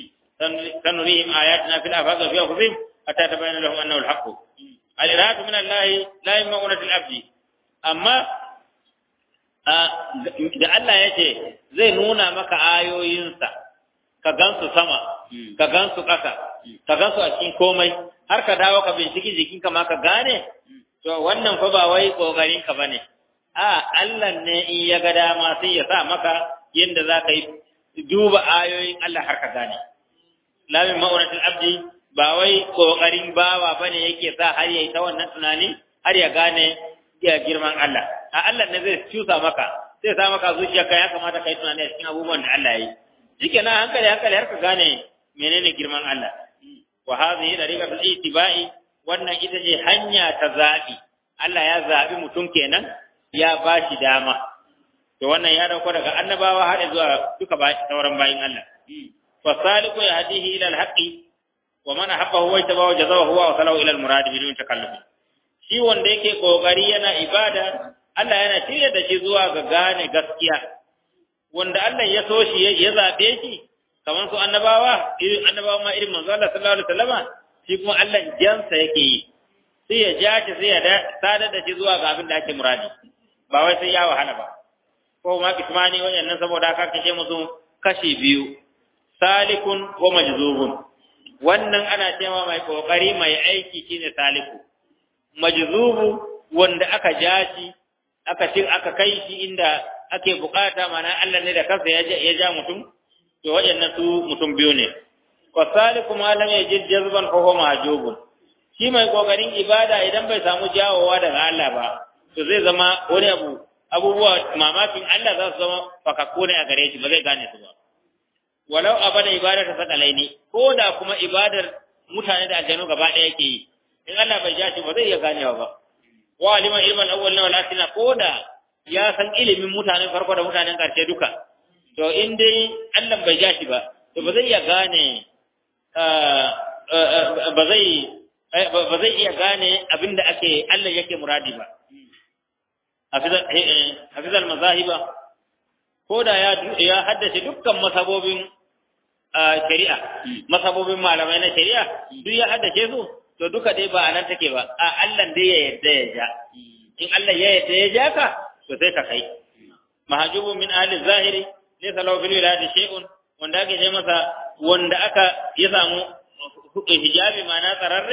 sanurihim ayatina fil afaq wa fi anfusihim hatta tabayyana lahum annahu al-haqq al-iradu min Allah la yamaunatil abdi amma da Allah ya ce zai nuna maka ayoyinsa ka gansu sama ka gansu ƙasa ka gansu a cikin komai har ka dawo ka binciki jikinka ma ka gane to wannan fa ba wai kokarin ka bane a Allah ne in ya ga dama sai ya sa maka yanda za ka yi duba ayoyin Allah har ka gane lamin ma'auratul abdi ba wai kokarin bawa bane yake sa har yayi ta wannan tunani har ya gane ya girman Allah a Allah ne zai cusa maka zai sa maka zuciyarka ya kamata kai tunani a cikin abubuwan da Allah ya yi shikenan hankali hankali har ka gane menene girman Allah wa hadhihi dariqatul itibai wannan ita ce hanya ta zabi Allah ya zabi mutum kenan ya ba shi dama to wannan ya dauko daga annabawa har zuwa duka sauran bayin Allah fasaliku yahdihi ila alhaqi wa man ahabbahu wa tabawa jazahu wa salahu ila almurad bidun takalluf shi wanda yake kokari yana ibada Allah yana shirya da shi zuwa ga gane gaskiya wanda Allah ya so shi ya zabe shi kamar su annabawa irin annabawa ma irin manzo Allah sallallahu alaihi wasallama shi kuma Allah jansa yake yi sai ya ja shi sai ya sadar da shi zuwa ga abin da ake muradi ba wai sai ya wahala ba ko ma kismani wayannan saboda haka kace musu kashi biyu salikun ko majzubun wannan ana cewa mai kokari mai aiki shine saliku majzubu wanda aka ja shi aka cin aka kai shi inda ake bukata mana Allah ne da kansa ya ja mutum to waɗannan su mutum biyu ne wa saliku ma lam yajid jazban fa huwa mahjubun shi mai kokarin ibada idan bai samu jawowa daga Allah ba to zai zama wani abu abubuwa mamakin Allah za su zama fakakku ne a gare shi ba zai gane su ba walau abada ibadar ta sakalaini ko da kuma ibadar mutane da aljanu gaba ɗaya yake yi in Allah bai ja shi ba zai iya ganewa ba wa alima ilman awwal na wal akhirah ko da ya san ilimin mutanen farko da mutanen karshe duka to in dai Allah bai ja shi ba to ba zai iya gane ba zai ba zai iya gane abinda ake Allah yake muradi ba hafizal mazahiba ko da ya ya haddace dukkan masabobin shari'a masabobin malamai na shari'a duk ya haddace su to duka dai ba anan take ba a Allah dai ya yadda ya ja in Allah ya yadda ya ja ka to sai ka kai mahjubun min ahli zahiri laysa lahu fil wilayati shay'un wanda ake ce masa wanda aka ya samu hijabi ma na tsararre a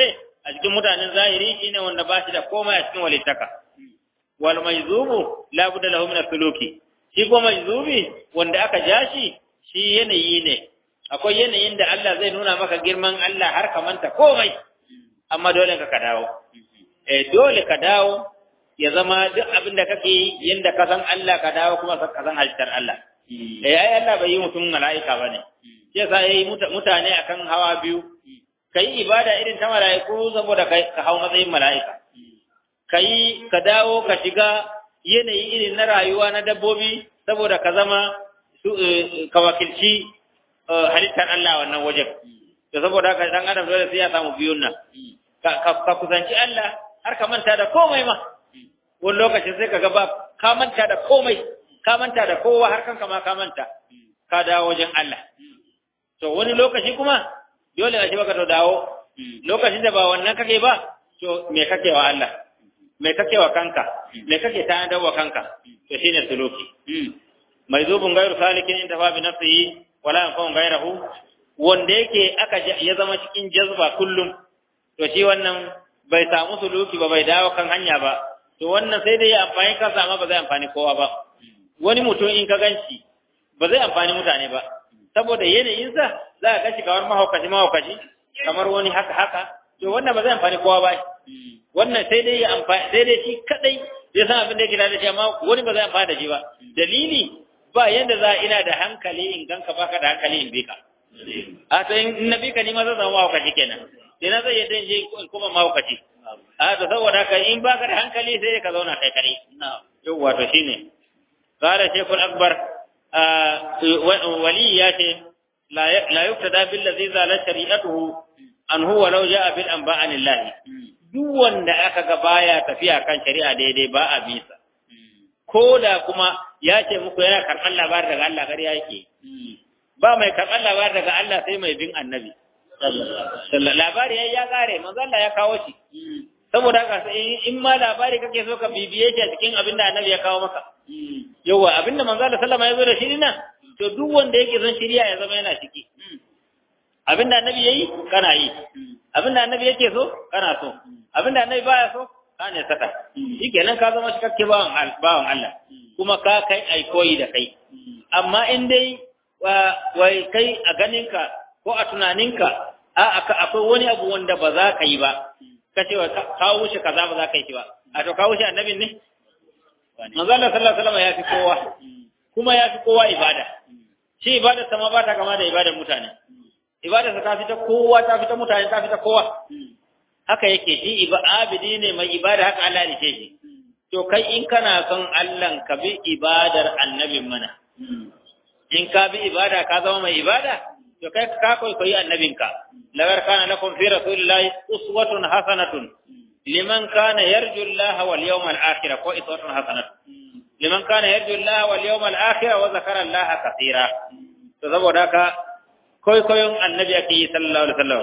a cikin mutanen zahiri shine wanda ba shi da komai a cikin walittaka wal majzubu la budda lahu min suluki shi ko majzubi wanda aka ja shi shi yanayi ne akwai yanayin da Allah zai nuna maka girman Allah har ka manta komai amma dole ka ka dawo eh dole ka dawo ya zama duk abin da kake yi yanda ka san Allah ka dawo kuma ka san halittar Allah eh ai Allah bai yi mutum mala'ika bane sai sa yayi mutane akan hawa biyu kai ibada irin ta mala'iku saboda kai ka hau matsayin mala'ika kai ka dawo ka shiga yanayi irin na rayuwa na dabbobi saboda ka zama ka wakilci halittar Allah wannan wajen to saboda haka dan adam dole sai ya samu biyun nan ka kusanci Allah har ka manta da komai ma wani lokacin sai ka ga ba ka manta da komai ka manta da kowa har kanka ma ka manta ka dawo wajen Allah to wani lokaci kuma dole a ce baka to dawo lokacin da ba wannan kake ba to me kake wa Allah me kake wa kanka me kake ta da wa kanka to shine suluki mai zubun gairu salikin inda fa bi nafsihi wala yanfa'u gairahu wanda yake aka ya zama cikin jazba kullum to shi wannan bai samu suluki ba bai dawo kan hanya ba to wannan sai dai ya amfani kansa amma ba zai amfani kowa ba wani mutum in ka ganci ba zai amfani mutane ba saboda yanayinsa za ka kashi kamar mahaukaci mahaukaci kamar wani haka haka to wannan ba zai amfani kowa ba wannan sai dai ya amfani sai dai shi kadai zai san abin da yake da shi amma wani ba zai amfani da shi ba dalili ba yadda za ina da hankali in ganka baka da hankali in bi ka a to in na bi ka ni ma zan zama mahaukaci kenan sai na zai yadda in je kuma mahaukaci a to saboda haka in baka da hankali sai ka zauna kai kare yawwa to shine قال شيخ الأكبر ولي ياتي لا يقتدى بالذي زال شريعته أن هو لو جاء بالأنباء عن الله duk wanda aka ga baya tafiya kan shari'a daidai ba a bisa ko da kuma ya ce muku yana karɓar labarin daga Allah ƙarya yake ba mai karɓar labarin daga Allah sai mai bin annabi labari ya ya kare manzo Allah ya kawo shi saboda haka in ma labari kake so ka bibiye shi a cikin abin da annabi ya kawo maka yawa abin da manzo Allah sallama ya zo da shi nan to duk wanda yake son shiriya ya zama yana ciki abin da annabi yayi kana yi abin da annabi yake so kana so abin da annabi baya so ka ne saka shikenan ka zama cikakke bawan bawan Allah kuma ka kai ai koyi da kai amma in dai wai kai a ganinka ko a tunaninka a akwai wani abu wanda ba za ka yi ba ka ce kawo shi kaza ba za ka yi shi ba a to kawo shi annabin ne manzo Allah sallallahu alaihi wasallam ya fi kowa kuma ya fi kowa ibada shi ibada sama ba ta kama da ibadar mutane ibada ta fi ta kowa ta fi ta mutane ta fi ta kowa haka yake shi abidi ne mai ibada haka Allah ne shi to kai in kana son Allah ka bi ibadar annabin mana in ka bi ibada ka zama mai ibada to kai ka koyi annabinka lagar kana lakum fi rasulillahi uswatun hasanatun liman kana yarju Allah wal yawmal akhir ko uswatun hasanatun liman kana yarju Allah wal yawmal akhir wa zakara Allah kaseera to saboda ka koyi koyon annabi ake yi sallallahu alaihi wasallam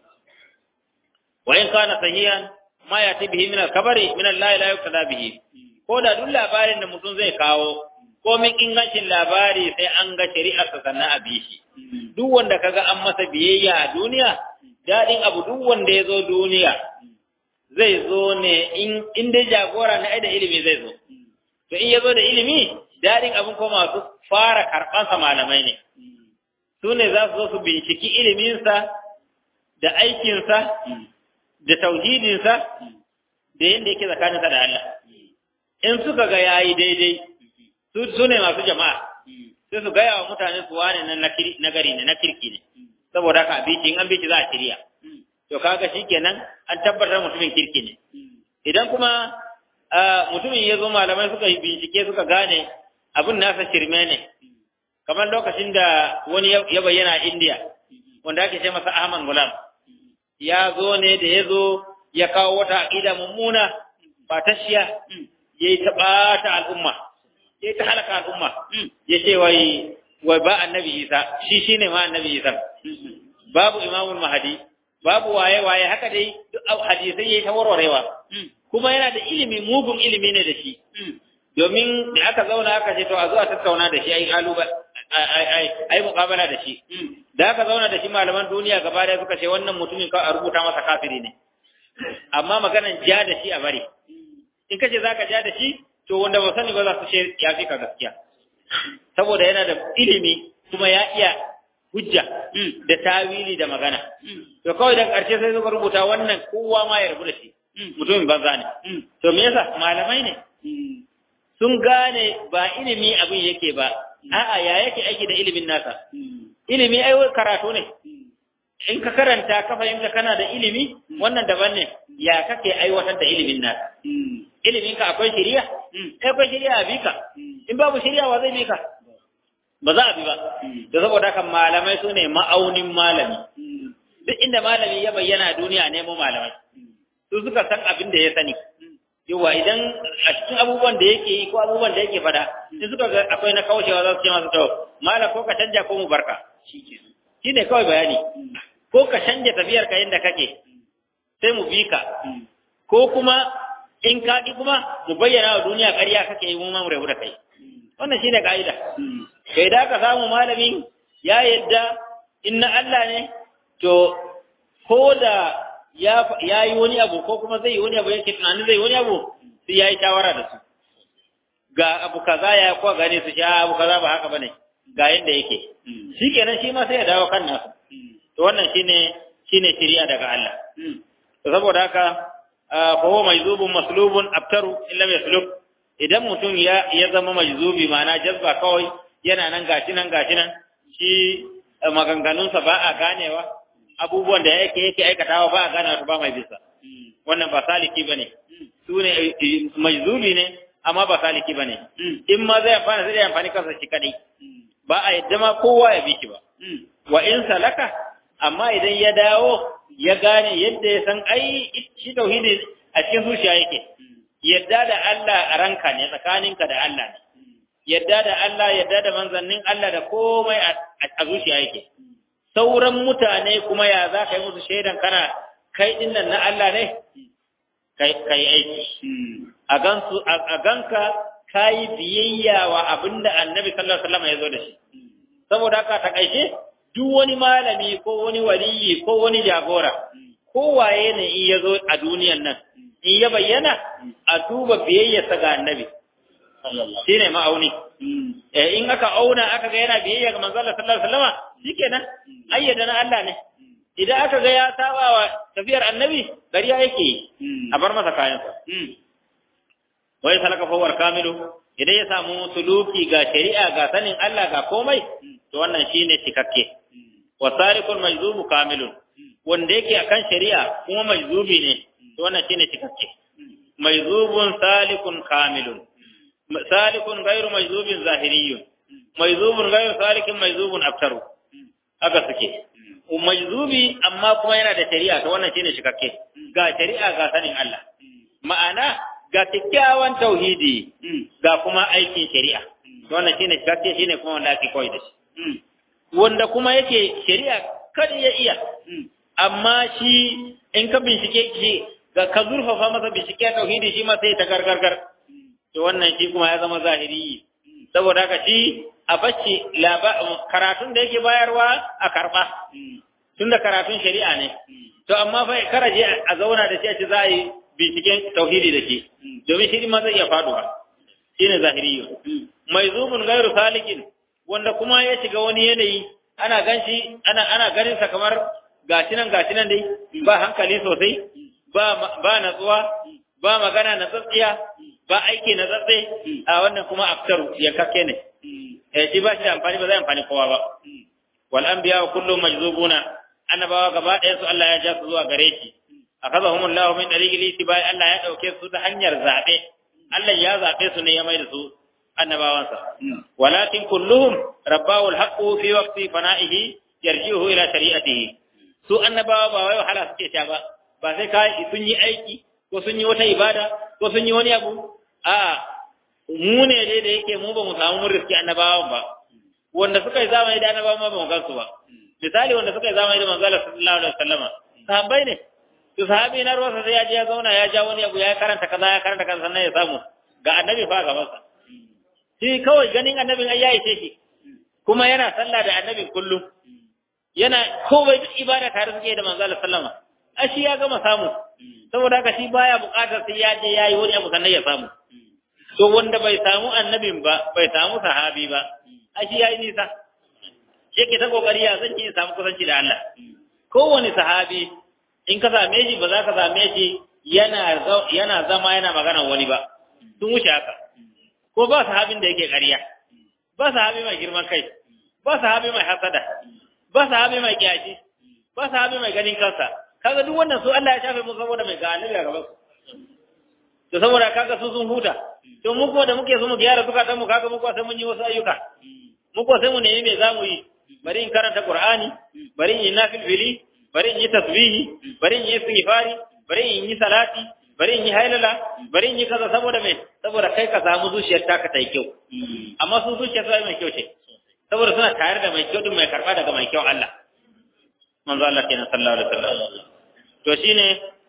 wa in kana sahihan ma yati bihi min al-kabari min Allah la yuqtada bihi ko da duk labarin da mutum zai kawo komin ingancin labari sai an ga shari'arsa sannan a bi shi duk wanda kaga an masa biyayya a duniya daɗin abu duk wanda ya zo duniya zai zo ne in dai jagora na da ilimi zai zo to in ya zo da ilimi daɗin abin ko masu fara karɓansa malamai ne su ne za su zo su binciki iliminsa da aikinsa da tauhidinsa da yadda yake tsakaninsa da Allah in suka ga yayi daidai su ne masu jama'a sai su gaya wa mutane su wane na nagari ne na kirki ne saboda haka abici in an bici za a shirya to kaga shikenan an tabbatar mutumin kirki ne idan kuma mutumin ya zo malamai suka yi bincike suka gane abin nasa shirme ne kamar lokacin da wani ya bayyana a indiya wanda ake ce masa ahmad gulam ya zo ne da ya zo ya kawo wata aƙida mummuna ba ta shiya ya yi ta ɓata al'umma ya ta halaka al'umma ya ce wai wai ba annabi isa shi shine ma annabi isa babu imamul mahadi babu waye waye haka dai duk hadisai yayi ta warwarewa kuma yana da ilimi mugun ilimi ne da shi domin da aka zauna aka ce to a zo a tattauna da shi ai aluba ai ai muqabala da shi da aka zauna da shi malaman duniya gaba da suka ce wannan mutumin ka a rubuta masa kafiri ne amma maganan ja da shi a bari in kace zaka ja da shi to wanda ba sani ba za su ce ya fi ka gaskiya saboda yana da ilimi kuma ya iya hujja da tawili da magana to kawai da ƙarshe sai suka rubuta wannan kowa ma ya rabu da shi mutumin banza ne to me yasa malamai ne sun gane ba ilimi abin yake ba a'a ya yake aiki da ilimin nasa ilimi ai karatu ne in ka karanta ka fahimta kana da ilimi wannan daban ne ya kake aiwatar da ilimin nasa ilimin ka akwai shiriya akwai shiriya a bika in babu shiriya wa zai bika ba za a bi ba da saboda haka malamai su ne ma'aunin malami duk inda malami ya bayyana a duniya nemo malamai su suka san abin da ya sani yawa idan a cikin abubuwan da yake yi ko abubuwan da yake fada in suka ga akwai na kaushewa za su ce masu to mala ko ka canja ko mu barka shi ne kawai bayani ko ka canja tafiyar ka yadda kake sai mu bi ka ko kuma in ka ki kuma mu bayyana wa duniya ƙarya kake yi mu ma mu rabu da kai wannan shine ka'ida kai da ka samu malamin ya yadda inna Allah ne to ko da ya yi wani abu ko kuma zai yi wani abu yake tunanin zai yi wani abu sai ya yi shawara da su ga abu kaza ya ko gane su sha abu kaza ba haka bane ga yadda yake shikenan shi ma sai ya dawo kan nasu to wannan shine shine shari'a daga Allah to saboda haka fa huwa majzubun maslubun abtaru illa yaslub idan mutum ya ya zama majzubi ma'ana jazba kawai yana nan gashi nan gashi nan shi maganganunsa ba a ganewa abubuwan da yake yake aikatawa ba a ganewa ba mai bisa wannan ba saliki bane su ne majzubi ne amma ba saliki bane in ma zai amfana zai amfani kansa shi kadai ba a yadda ma kowa ya bi shi ba wa in salaka amma idan ya dawo ya gane yadda ya san ai shi tauhidi a cikin zuciya yake yadda da Allah a ranka ne tsakaninka da Allah ne yadda da Allah yadda da manzannin Allah da komai a zuciya yake sauran mutane kuma ya za ka yi musu shaidan kana kai din nan na Allah ne kai aiki a gansu a ganka kai biyayya wa abinda Annabi sallallahu alaihi wasallam ya zo da shi saboda haka ta kaishe duk wani malami ko wani waliyi ko wani jagora ko waye ne in ya zo a duniyan nan in ya bayyana a duba biyayyarsa ga Annabi shi ne ma'auni. In aka auna aka ga yana biyayya ga manzon Allah sallallahu alaihi wasallam shikenan ayyada na Allah ne. Idan aka ga ya saba wa tafiyar annabi gariya yake yi a bar masa kayansa. Wai salaka fawar kamilu idan ya samu suluki ga shari'a ga sanin Allah ga komai to wannan shine cikakke. Wa sarikul majzubu kamilun wanda yake akan shari'a kuma majzubi ne to wannan shine cikakke. Majzubun salikun kamilun salikun gairu majzubin zahiriyun majzubun gairu salikin majzubun aftaru haka suke majzubi amma kuma yana da shari'a to wannan shine shikakke ga shari'a ga sanin Allah ma'ana ga kyakkyawan tauhidi ga kuma aikin shari'a to wannan shine shikakke shine kuma wanda ake koyi da shi wanda kuma yake shari'a kada ya iya amma shi in ka bincike shi ga ka zurfafa masa bincike tauhidi shi ma sai ta gargargar to wannan shi kuma ya zama zahiri saboda haka shi a bacci karatun da yake bayarwa a karba tunda karatun shari'a ne to amma fa karaje a zauna da shi a ce za a yi binciken tauhidi da shi domin shi ma zai iya faduwa shine zahiriyo mai zubun gairu salikin wanda kuma ya shiga wani yanayi ana ganshi ana ana ganin sa kamar gashi nan gashi nan dai ba hankali sosai ba ba natsuwa ba magana na tsatsiya ba aiki na tsatse a wannan kuma aftaru ya kake ne eh shi ba shi da amfani ba zai amfani kowa ba wal anbiya kullu majzubuna annabawa gaba ɗaya su Allah ya ja su zuwa gare shi akhadhahum Allah min tariqil itibai Allah ya dauke su ta hanyar zabe Allah ya zabe su ne ya mai da su annabawansa walakin kulluhum rabbahu alhaqqu fi waqti fana'ihi yarji'uhu ila shari'atihi su annabawa ba wai wahala suke ta ba ba sai kai sun yi aiki ko sun yi wata ibada ko sun yi wani abu a mu ne dai da yake mu ba mu samu mun riski annabawan ba wanda suka yi zamani da annabawan ma ba mu gansu ba misali wanda suka yi zamani da manzo Allah sallallahu alaihi wasallama sahabbai ne to sahabi na ruwa sai ya je ya zauna ya ja wani abu ya karanta kaza ya karanta kaza sannan ya samu ga annabi fa gaban sa shi kawai ganin annabin ai ya ishe shi kuma yana sallah da annabin kullum yana komai duk ibada tare suke da manzo Allah sallama a shi ya gama samu saboda haka shi baya buƙatar sai ya je yayi wani abu sannan ya samu to wanda bai samu annabin ba bai samu sahabi ba a shi yayi nisa yake ta kokari ya zan ya samu kusanci da Allah kowane sahabi in ka same shi ba za ka same shi yana yana zama yana magana wani ba sun wuce haka ko ba sahabin da yake ƙarya ba sahabi mai girman kai ba sahabi mai hasada ba sahabi mai kiyashi ba sahabi mai ganin kansa kaga duk wannan su Allah ya shafe mu saboda mai ga annabi a gaban su to saboda kaga su sun huta to mu kuma da muke so mu gyara zukatan mu kaga mu kuma sai mun yi wasu ayyuka mu kuma sai mu nemi me zamu yi bari in karanta Qur'ani bari in yi nafil fili bari in yi tasbihi bari in yi istighfari bari in yi salati bari in yi hailala bari in yi kaza saboda me saboda kai ka samu zuciyar taka ta yi kyau amma su zuciyar ta mai kyau ce saboda suna tare da mai kyau din mai karba daga mai kyau Allah manzo Allah kenan sallallahu alaihi wasallam to shine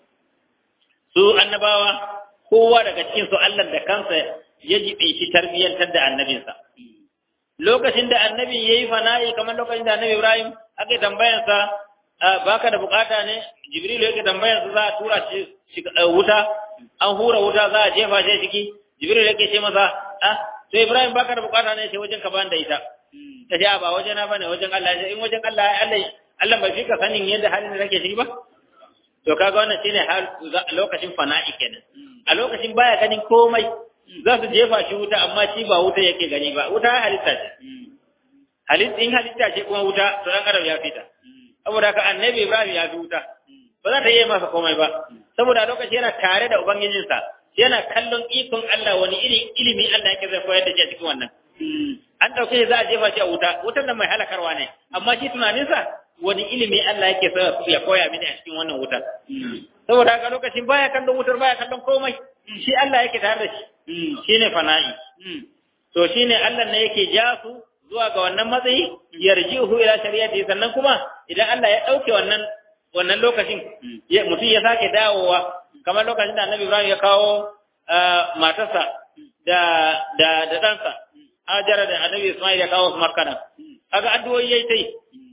su annabawa kowa daga cikin su Allah da kansa ya jibe shi tarbiyyantar da annabinsa lokacin da annabi yayi fana'i kamar lokacin da annabi Ibrahim aka tambayansa baka da bukata ne Jibril yake tambayansa za a tura shi wuta an hura wuta za a jefa shi ciki Jibril yake ce masa ah to Ibrahim baka da bukata ne sai wajen ka ban da ita ta ce ba wajen na bane wajen Allah in wajen Allah Allah Allah bai fika sanin yadda halin da kake ciki ba to kaga wannan shine hal lokacin fana'i kenan a lokacin baya ganin komai za su jefa shi wuta amma shi ba wuta yake gani ba wuta halitta ce halitta in halitta ce kuma wuta to dan adam ya fita saboda haka annabi Ibrahim ya fi wuta ba za ta yi masa komai ba saboda lokacin yana tare da ubangijinsa yana kallon ikon Allah wani iri ilimi Allah yake zai koyar da shi a cikin wannan an dauke shi za a jefa shi a wuta wutan nan mai halakarwa ne amma shi tunaninsa wani ilimi Allah yake so ya koya mini a cikin wannan wutar saboda haka lokacin baya kallon wutar baya kallon komai shi Allah yake tare da shi shine fana'i to shine Allah ne yake ja su zuwa ga wannan matsayi yarjihu ila shari'ati sannan kuma idan Allah ya dauke wannan wannan lokacin mutum ya sake dawowa kamar lokacin da Annabi Ibrahim ya kawo matarsa da da da ɗansa Hajara da Annabi Ismail ya kawo su Makkana kaga addu'o'i yayi tai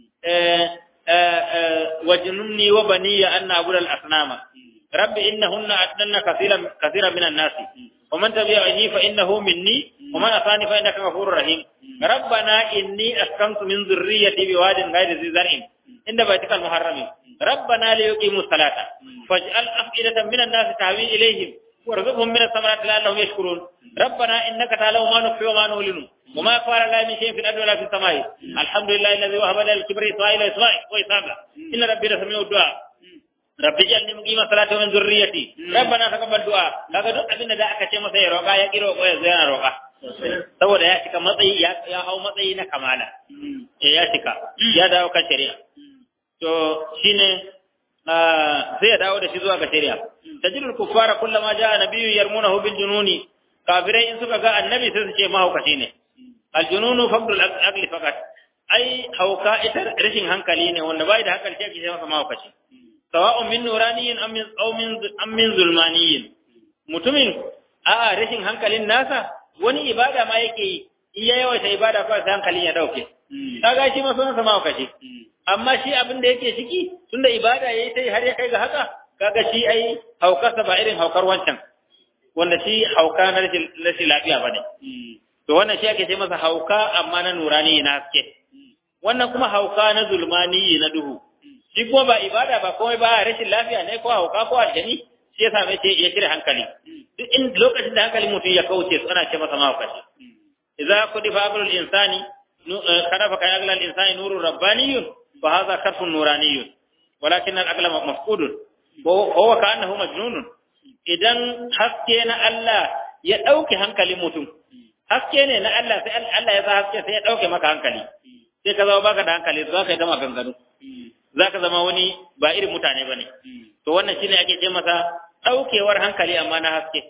wajnumni wa baniya an na'budu al-asnama rabbi innahunna adnanna kaseeran kaseeran minan nas wa man tabi'ani fa innahu minni wa man asani fa innaka ghafurur rahim rabbana inni askantu min dhurriyyati biwadin ghayri dhi zar'in inda baitika al-muharram rabbana liyuqimu salata faj'al af'idatan minan nas tahwi ilayhim warzuqhum min ath-thamarati la'allahum yashkurun rabbana innaka ta'lamu ma nukhfi wa ma nu'linu وما قال لا من شيء في الأرض ولا في السماء الحمد لله الذي وهب لنا الكبر إسماعيل وإسماعيل وإسحاق إن ربي لسميع الدعاء ربي اجعلني مقيم الصلاة ومن ذريتي ربنا تقبل دعاء kaga duk abin da aka ce masa ya roƙa ya kiro ko ya zai roƙa saboda ya cika matsayi ya hau matsayi na kamala ya cika ya dawo kan shari'a to shine sai ya dawo da shi zuwa ga shari'a tajidul kuffara kullama jaa nabiyyu yarmunahu bil jununi kafirai in suka ga annabi sai su ce mahaukaci ne aljununu faqdul aqli faqat ai hauka ita rashin hankali ne wanda bai da hankali sai ake masa mahaukaci sawa'un min nuraniyin am min aw min am min zulmaniyin mutumin a rashin hankalin nasa wani ibada ma yake yi in ya yawaita ibada kawai sai hankalin ya dauke kaga shi ma sunan sa mahaukaci amma shi abin da yake ciki tunda ibada yayi sai har ya kai ga haka kaga shi ai haukarsa ba irin haukar wancan wanda shi hauka na rashin lafiya ba ne. To wannan shi ake ce masa hauka amma na nurani na haske. Wannan kuma hauka na zulmani na duhu. Shi kuma ba ibada ba komai ba rashin lafiya ne ko hauka ko aljani shi ya same ce ya cire hankali. Duk in lokacin da hankalin mutum ya kauce su ana ce masa mahaukaci. Idza kudifa aqlul insani kana fa kai aqlul insani nurun rabbaniyun fa hadha karfun nuraniyun. Walakin al-aqla mafqudun. Wa huwa ka'annahu majnunun. idan haske na Allah ya ɗauke hankalin mutum, haske ne na Allah sai Allah ya sa haske sai ya ɗauke maka hankali, sai ka zama baka da hankali za ka yi gama ganganu, za ka zama wani ba irin mutane ba ne. To wannan shi ne ake ce masa ɗaukewar hankali amma na haske,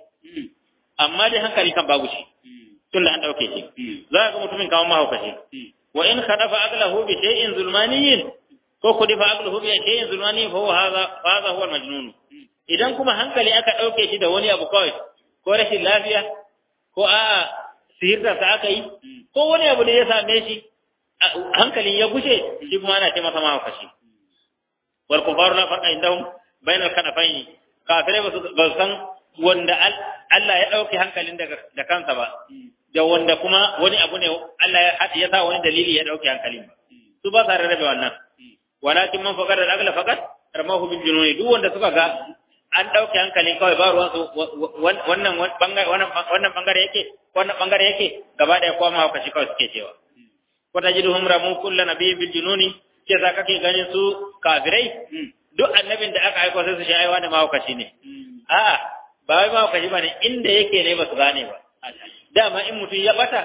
amma dai hankali kan babu shi, tun da an ɗauke shi, za ka ga mutumin kawo mahaukaci. Wa in khadafa aqlahu bi shay'in zulmaniyin ko kudifa aqlahu bi shay'in zulmaniyin fa huwa hadha hadha huwa al-majnun. idan kuma hankali aka ɗauke shi da wani abu kawai ko rashin lafiya ko a'a sihirta sa aka yi ko wani abu da ya same shi hankalin ya gushe shi kuma ana ce masa mahaukaci wal kufaru la farqa indahum bainal kanafaini kafirai ba su ba su san wanda Allah ya dauke hankalin daga da kansa ba da wanda kuma wani abu ne Allah ya ya sa wani dalili ya dauke hankalin ba su ba sa rarrabe wannan walakin man faqara al-aqla faqat ramahu bil jununi duk wanda suka ga an dauke hankalin kawai ba ruwan su wannan bangare wannan wannan bangare yake wannan bangare yake gaba da kuma hauka shi kawai suke cewa wata jiduhum ramu kullu nabiyyin bil jununi ke za kake ganin su kafirai duk annabin da aka aika sai su shi aiwa da mahaukaci ne a'a ba wai mahaukaci ba ne inda yake ne ba su gane ba dama in mutum ya bata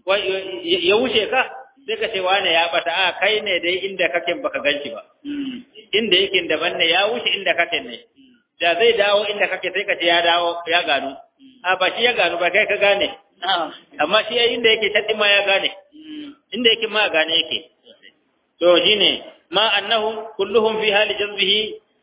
ya wuce ka sai ka ce wane ya bata a kai ne dai inda kake baka ganci ba inda yake daban ne ya wuce inda kake ne da zai dawo inda kake sai ka ce ya dawo ya gano a ba shi ya gano ba kai ka gane amma shi inda yake can ma ya gane inda yake ma gane yake to shine ma annahu kulluhum fi hali jazbihi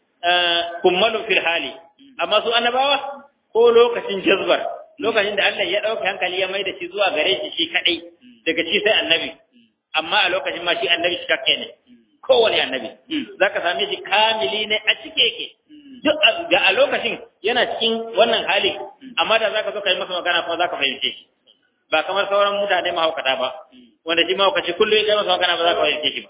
kummalu fil hali amma su annabawa ko lokacin jazbar lokacin da Allah ya dauke hankali ya mai da shi zuwa gare shi shi kadai daga shi sai annabi amma a lokacin ma shi annabi shi kakke ne kowane annabi zaka same shi kamili ne a cike yake duk ga a lokacin yana cikin wannan hali amma da zaka zo kai masa magana kuma zaka fahimce shi ba kamar sauran mutane mahaukata ba wanda shi mahaukaci kullum ya kai masa magana ba za ka fahimce shi ba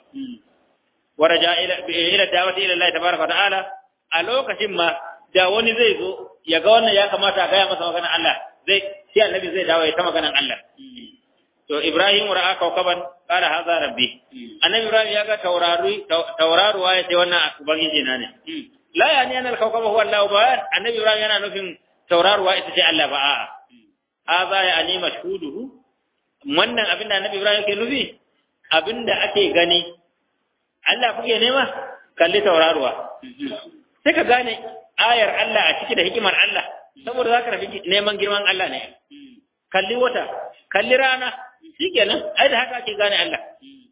waraja ila ila da'wati ila Allah tabaraka wa ta'ala a lokacin ma da wani zai zo ya ga wannan ya kamata a gaya masa maganar Allah zai shi annabi zai dawo ya ta maganar Allah to Ibrahim ra'a kawkaban qala hadha rabbi annabi Ibrahim ya ga taurari tauraruwa ya ce wannan ubangiji na ne la yani anal kawkaba huwa Allah ba annabi Ibrahim yana nufin tauraruwa ita ce Allah ba a'a hadha ya ani mashhuduhu wannan abinda annabi Ibrahim ke nufi abinda ake gani Allah kuke nema kalli tauraruwa sai ka gane ayar Allah a ciki da hikimar Allah saboda za ka rafi neman girman Allah ne kalli wata kalli rana shikenan ai da haka ake gane Allah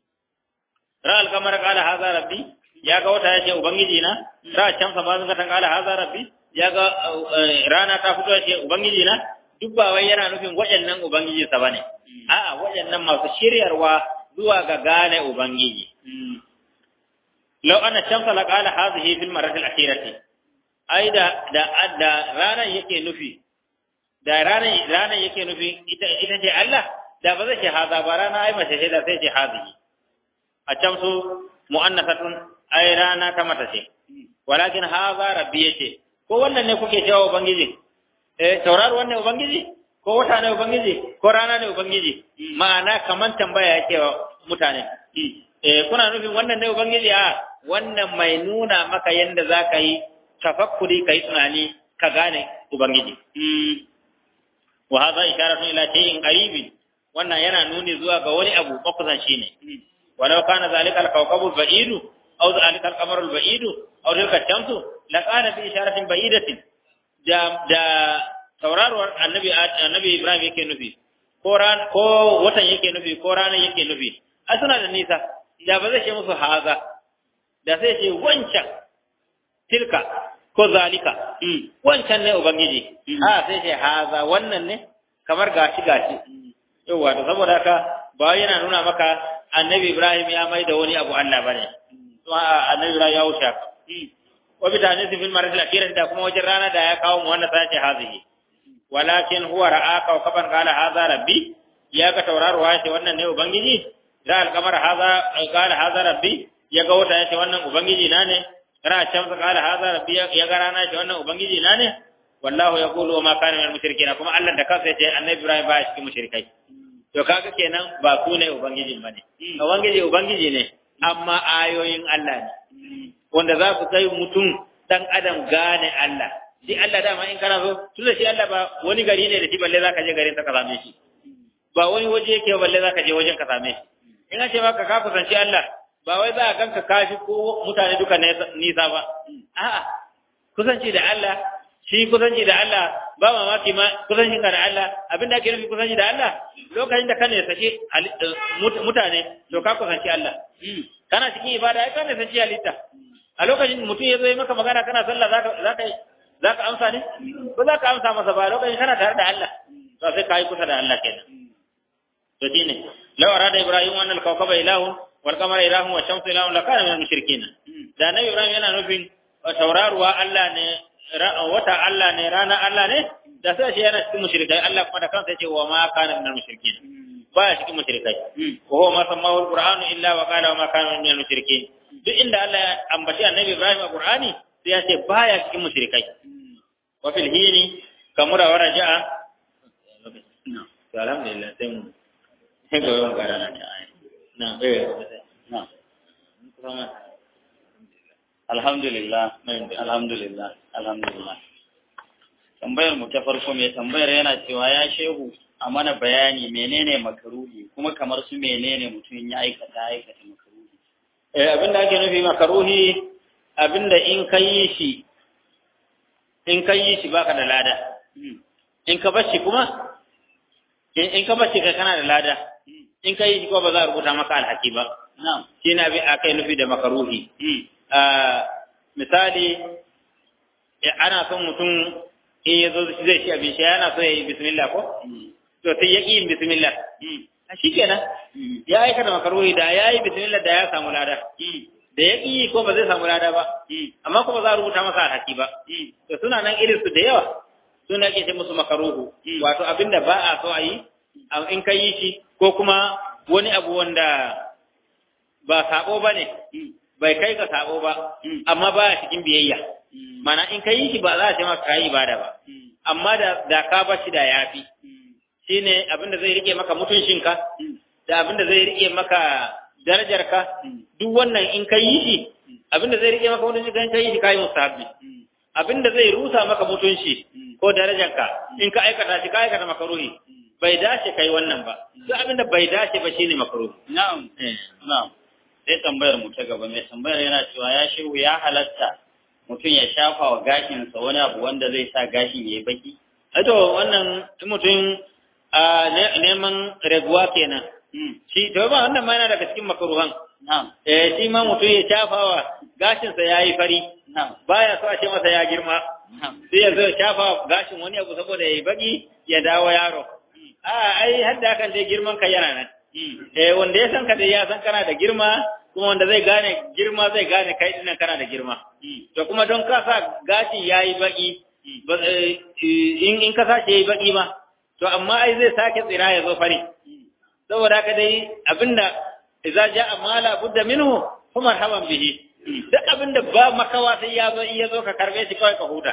ra'al kamar qala hadha rabbi ya ga wata yace ubangiji na ra can fa bazan ta qala hadha rabbi ya ga rana ta fito yace ubangiji na duk ba wai yana nufin waɗannan ubangiji sa bane a'a waɗannan masu shiryarwa zuwa ga gane ubangiji لو أن الشمس لقال هذه في المرة الأخيرة أي دا دا دا رانا يكي نفي دا رانا رانا يكي نفي إذا إذا جاء الله دا بذا شيء هذا برانا أي ما شيء دا شيء هذه الشمس مؤنثة أي رانا كما تشي ولكن هذا ربي يشي ko wannan ne kuke cewa ubangiji eh tauraro wannan ubangiji ko wata ne ubangiji ko rana ne ubangiji ma'ana kaman tambaya yake wa mutane eh kuna nufin wannan ne ubangiji a wannan mai nuna maka yadda za ka yi tafakkuri ka yi tunani ka gane Ubangiji. Wa haza isharatun ila shay'in qaribin wannan yana nuni zuwa ga wani abu makusanci ne. Walau kana zalika al-kawkabu ba'idu aw zalika al-qamaru al-ba'idu aw tilka shamsu la kana fi isharatin ba'idatin da da tauraruwar annabi annabi Ibrahim yake nufi ko ran ko watan yake nufi ko ranar yake nufi a suna da nisa da ba zai ce musu haza da sai ce wancan tilka ko zalika wancan ne ubangiji a sai ce haza wannan ne kamar gashi gashi yawa to saboda haka ba yana nuna maka annabi ibrahim ya mai da wani abu Allah bane to annabi ibrahim ya wuce wa bi tani fil marad al akhirah da kuma wajen rana da ya kawo mu wannan sai ce hazihi walakin huwa ra'aka wa kaban qala hadha rabbi ya ga tauraruwa ce wannan ne ubangiji da alkamar haza qala hadha rabbi ya ga wata yace wannan ubangiji na ne ra can sa qala hadha rabbi ya ga rana yace wannan ubangiji na ne wallahu yaqulu wa ma kana minal mushrikeen kuma Allah da kansa yace annabi Ibrahim ba cikin mushrikai to kaga kenan ba ku ne ubangiji bane ubangiji ubangiji ne amma ayoyin Allah ne wanda za ku kai mutum dan adam gane Allah shi Allah dama in kana so tunda shi Allah ba wani gari ne da shi balle zaka je garin ka same shi ba wani waje yake balle zaka je wajen ka same shi in ce maka ka kusanci Allah ba wai za a ganka kafi ko mutane duka nisa ba a'a kusanci da Allah shi kusanci da Allah ba mamaki ma kusanci ka da Allah abinda ake nufi kusanci da Allah lokacin da ka ne sake mutane to ka kusanci Allah kana cikin ibada ai ka ne sake halitta a lokacin mutum ya zo yi maka magana kana sallah zaka zaka zaka amsa ne ko zaka amsa masa ba lokacin kana tare da Allah to sai kai kusa da Allah kenan to shine law arada ibrahim an al-kawkaba ilahu wal qamara ilahu wa shamsu ilahu la kana min al-mushrikeen da nabi ibrahim yana nufin tauraruwa Allah ne wata Allah ne rana Allah ne da sai shi yana cikin mushrikai Allah kuma da kansa yace wa ma kana minal mushrikin baya cikin mushrikai wa huwa ma sammahu alqur'anu illa wa qala wa ma kana minal mushrikin duk inda Allah ya ambaci annabi Ibrahim a Qur'ani sai ya ce baya cikin mushrikai wa fil hini kamura wa raja'a alhamdulillah sai mu sai ga yawan garana ta ayi na eh na alhamdulillah alhamdulillah alhamdulillah tambayar mu ta farko mai tambayar yana cewa ya shehu a mana bayani menene makaruhi kuma kamar su menene mutum ya aikata aikata makaruhi eh abinda ake nufi makaruhi abinda in ka yi shi in ka yi shi baka da lada in ka bar shi kuma in ka bar shi kai kana da lada in ka yi shi kuma ba za a rubuta maka alhaki ba na'am shi na bi akai nufi da makaruhi misali ana son mutum in ya zo zai ci abin shi yana so ya yi bismillah ko to sai ya ƙi yin bismillah a shi kenan ya aikata makaruhi da ya yi bismillah da ya samu lada da ya ƙi ko ba zai samu lada ba amma kuma za a rubuta masa alhaki ba to suna nan irin su da yawa suna ke ce musu makaruhu wato abinda ba a so a yi in ka yi shi ko kuma wani abu wanda ba sabo ba ne bai kai ka sabo ba amma ba cikin biyayya mana in ka yi shi ba za a ce maka kayi ibada ba amma da da ka bar shi da yafi shine abinda zai rike maka mutuncinka da abinda zai rike maka darajarka duk wannan in ka yi shi abinda zai rike maka mutunci kan kai shi kai mustahabi abinda zai rusa maka mutunci ko darajarka in ka aikata shi ka aikata makaruhi bai dace kai wannan ba duk abinda bai dace ba shine makaruhi na'am na'am sai tambayar mu ta gaba mai tambayar yana cewa ya shiru ya halatta mutum ya shafa wa gashinsa wani abu wanda zai sa gashin ya yi baki to wannan mutum a neman raguwa kenan shi to ba wannan ma yana daga cikin makaruhan na'am eh shi ma mutum ya shafawa gashinsa ya yi fari na'am baya so a ce masa ya girma na'am sai ya zo ya shafa gashin wani abu saboda ya yi baki ya dawo yaro a ai har da hakan dai girman ka yana nan eh wanda ya san ka dai ya san kana da girma kuma wanda zai gane girma zai gane kai dinnan kana da girma to kuma don ka sa gashi yayi baki ba- eh, in in ka sace yayi baki ma to amma ai zai sake tsira ya zo fari saboda haka dai abinda idza jaa mala budda minhu fa marhaban bihi duk abinda ba makawa sai ya zo in ya zo ka karbe shi kawai ka huta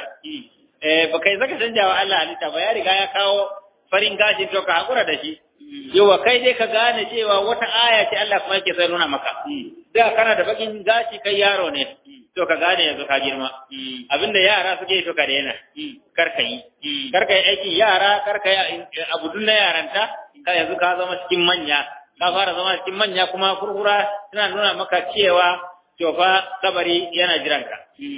eh ba kai zaka canja wa Allah halitta ba ya riga ya kawo farin gashi to ka hakura da shi yawa kai dai ka gane cewa wata aya ce Allah kuma yake sai nuna maka da kana da bakin gashi kai yaro ne to ka gane yanzu ka girma abinda yara suke yi to ka daina kar ka yi kar ka yi aikin yara kar ka yi abu dun na yaranta ka yanzu ka zama cikin manya ka fara zama cikin manya kuma furfura tana nuna maka cewa to fa kabari yana jiranka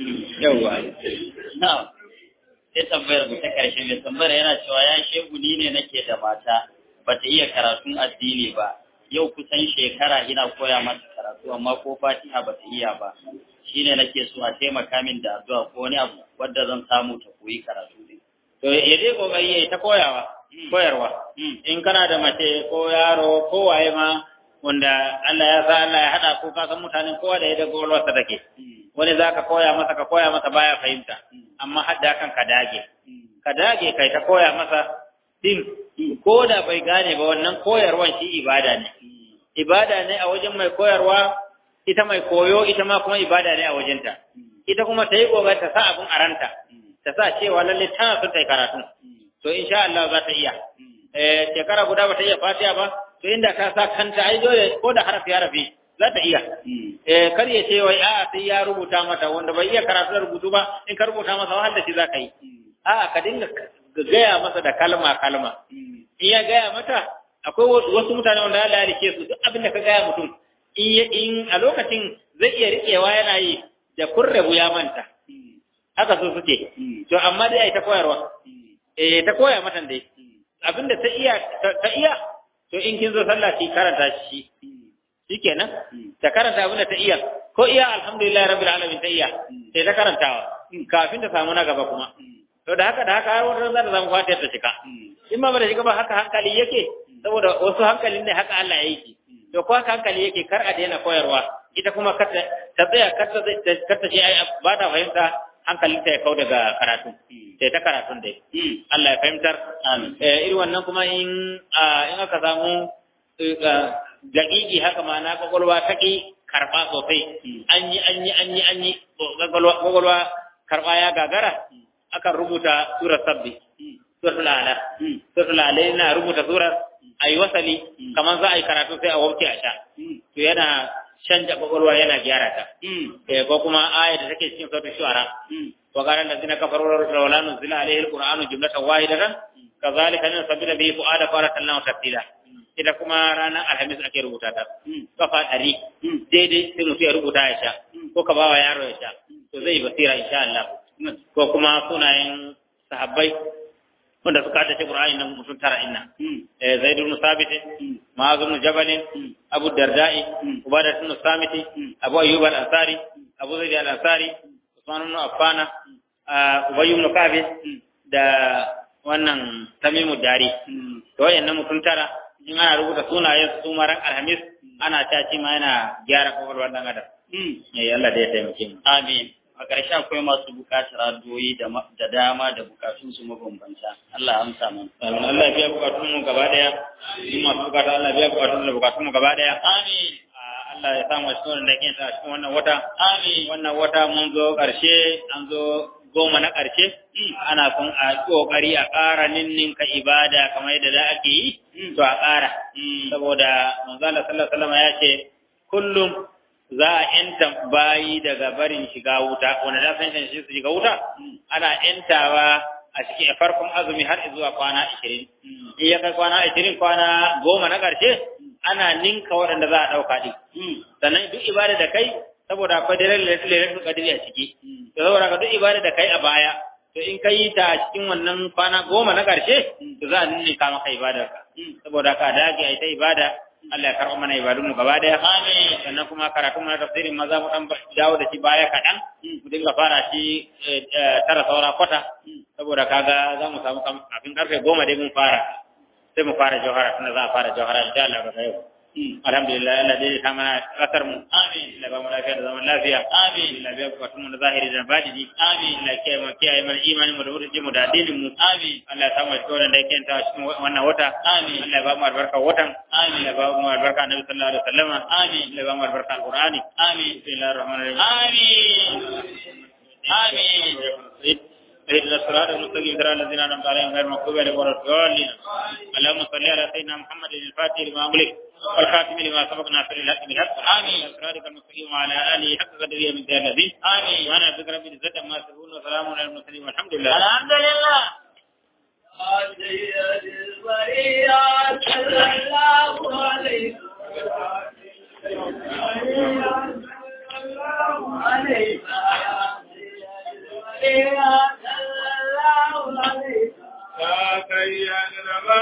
yawa na'am sai tambayar mu ta karshe mai tambayar yana cewa ya shegu ni ne nake da mata bata iya karatun addini ba yau kusan shekara ina koya mata karatu amma ko fatiha bata iya ba shine nake so a taimaka min da addu'a ko wani abu wanda zan samu ta koyi karatu din to ya dai kokari yayi ta koyawa koyarwa in kana da mace ko yaro ko waye ma wanda Allah ya sa Allah ya hada ko ka san mutanen kowa da yadda gwalwarsa take wani zaka koya masa ka koya masa baya fahimta amma hadda kan ka dage ka dage kai ta koya masa din ko da bai gane ba wannan koyarwan shi ibada ne ibada ne a wajen mai koyarwa ita mai koyo ita ma kuma ibada ne a wajenta ita kuma ta yi kogar ta sa abin aranta ta sa cewa lalle tana son ta yi karatu to insha Allah za ta iya eh shekara guda ba ta iya fatiha ba to inda ka sa kanta ai dole ko da harafi harafi za ta iya eh kar ya ce wai a'a sai ya rubuta mata wanda bai iya karatu da rubutu ba in ka rubuta masa wahal da shi za ka yi a'a ka dinga gaya masa da kalma kalma in ya gaya mata akwai wasu mutane wanda Allah ya rike su duk abin da ka gaya mutum in in a lokacin zai iya rikewa yana yi da kurrabu ya manta haka su suke to amma dai ai ta koyarwa eh ta koya mata dai abinda ta iya ta iya to in kin zo sallah ki karanta shi shikenan ta karanta abinda ta iya ko iya alhamdulillah rabbil alamin ta iya sai ta karantawa kafin ta samu na gaba kuma to da haka da haka har wata za ta samu fatiyar ta cika in ma ba da shiga ba haka hankali yake saboda wasu hankalin ne haka Allah ya yi to ko haka hankali yake kar a daina koyarwa ita kuma kar ta ta tsaya kar ta ce ai ba ta fahimta hankalinta ya kau daga karatu sai ta karatun dai Allah ya fahimtar irin wannan kuma in in aka samu daƙiƙi haka ma na kwakwalwa ta ƙi karɓa sosai an yi an yi an yi an yi kwakwalwa karɓa ya gagara akan rubuta surar sabbi suratul ala suratul ala yana rubuta surar ayi wasali kamar za a yi karatu sai a wanke a sha to yana canja kwakwalwa yana gyara ta ko kuma aya da take cikin suratul shu'ara wa qala allazina kafaru law nuzila alayhi alqur'anu jumlatan wahidatan kazalika nusabbitu bihi fu'ada faratallahu tafsila ita kuma ranar alhamis ake rubuta ta kafa ɗari daidai sai mutum ya rubuta ya sha ko ka bawa yaro ya sha to zai basira insha Allah ko kuma sunayen sahabbai wanda suka tace Qur'ani nan mutum tara inna eh Zaid ibn Sabit Ma'az ibn Jabal Abu Darda'i Ubadah ibn Samit Abu Ayyub al-Ansari Abu Zaid al-Ansari Usman ibn Affan Ubay ibn Ka'b da wannan Tamimu Dari to wayannan mutum tara in ana rubuta sunayen su maran alhamis ana caci ma yana gyara kwakwalwar dan adam eh Allah da ya taimake mu amin a ƙarshe akwai masu buƙatar addu'o'i da dama da bukatun su mabambanta Allah amsa mana amin Allah ya biya bukatun mu gaba daya in masu bukata Allah ya biya bukatun da bukatun mu gaba daya amin Allah ya samu cikin da yake a cikin wannan wata amin wannan wata mun zo ƙarshe an zo goma na ƙarshe ana son a ƙoƙari a ƙara ninninka ibada kamar yadda da ake yi to a ƙara saboda manzala sallallahu alaihi wasallam ya ce kullum za a yanta bayi daga barin shiga wuta wanda da san shi su shiga wuta ana yantawa a cikin farkon azumi har zuwa kwana 20 in ya kai kwana 20 kwana goma na ƙarshe ana ninka waɗanda za a ɗauka ɗin sannan duk ibada da kai saboda akwai daren lailatul qadri a ciki to saboda ka duk ibada da kai a baya to in kai ta a cikin wannan kwana goma na ƙarshe to za a ninka maka ibadar ka saboda ka dage ai ta ibada Allah ya karɓa mana ibadun mu gaba daya amin sannan kuma karatu mana tafsirin maza mu dan dawo da shi baya kaɗan mu dinga fara shi tara saura kwata saboda kaga za mu samu kafin karfe goma dai mun fara sai mu fara jawhara tunda za a fara jawhara insha Allah daga yau alhamdulillah Allah dai ta mana kasar mu amin Allah ba mu lafiya da zaman lafiya amin Allah biya bukatun mu da zahiri da batini amin Allah kiyaye mu kiyaye mana imanin mu da wurin mu da addinin mu amin Allah ya samu cikin da yake ta cikin wannan wata amin Allah ya ba mu albarka watan amin Allah ya ba mu albarka annabi sallallahu alaihi wasallam amin Allah ya ba mu albarka alqur'ani amin bismillahir rahmanir rahim amin amin اهدنا الصراط المستقيم صراط الذين انعمت عليهم غير المغضوب عليهم ولا الضالين اللهم صل على سيدنا محمد الفاتح لما أغلق والخاتم لما سبق ناصر الحق بالحق امين صراطك المستقيم وعلى اله حق قدره من ذي الذي امين وانا ذكر رب العزه ما يصفون وسلام على المرسلين والحمد لله الحمد لله Yeah.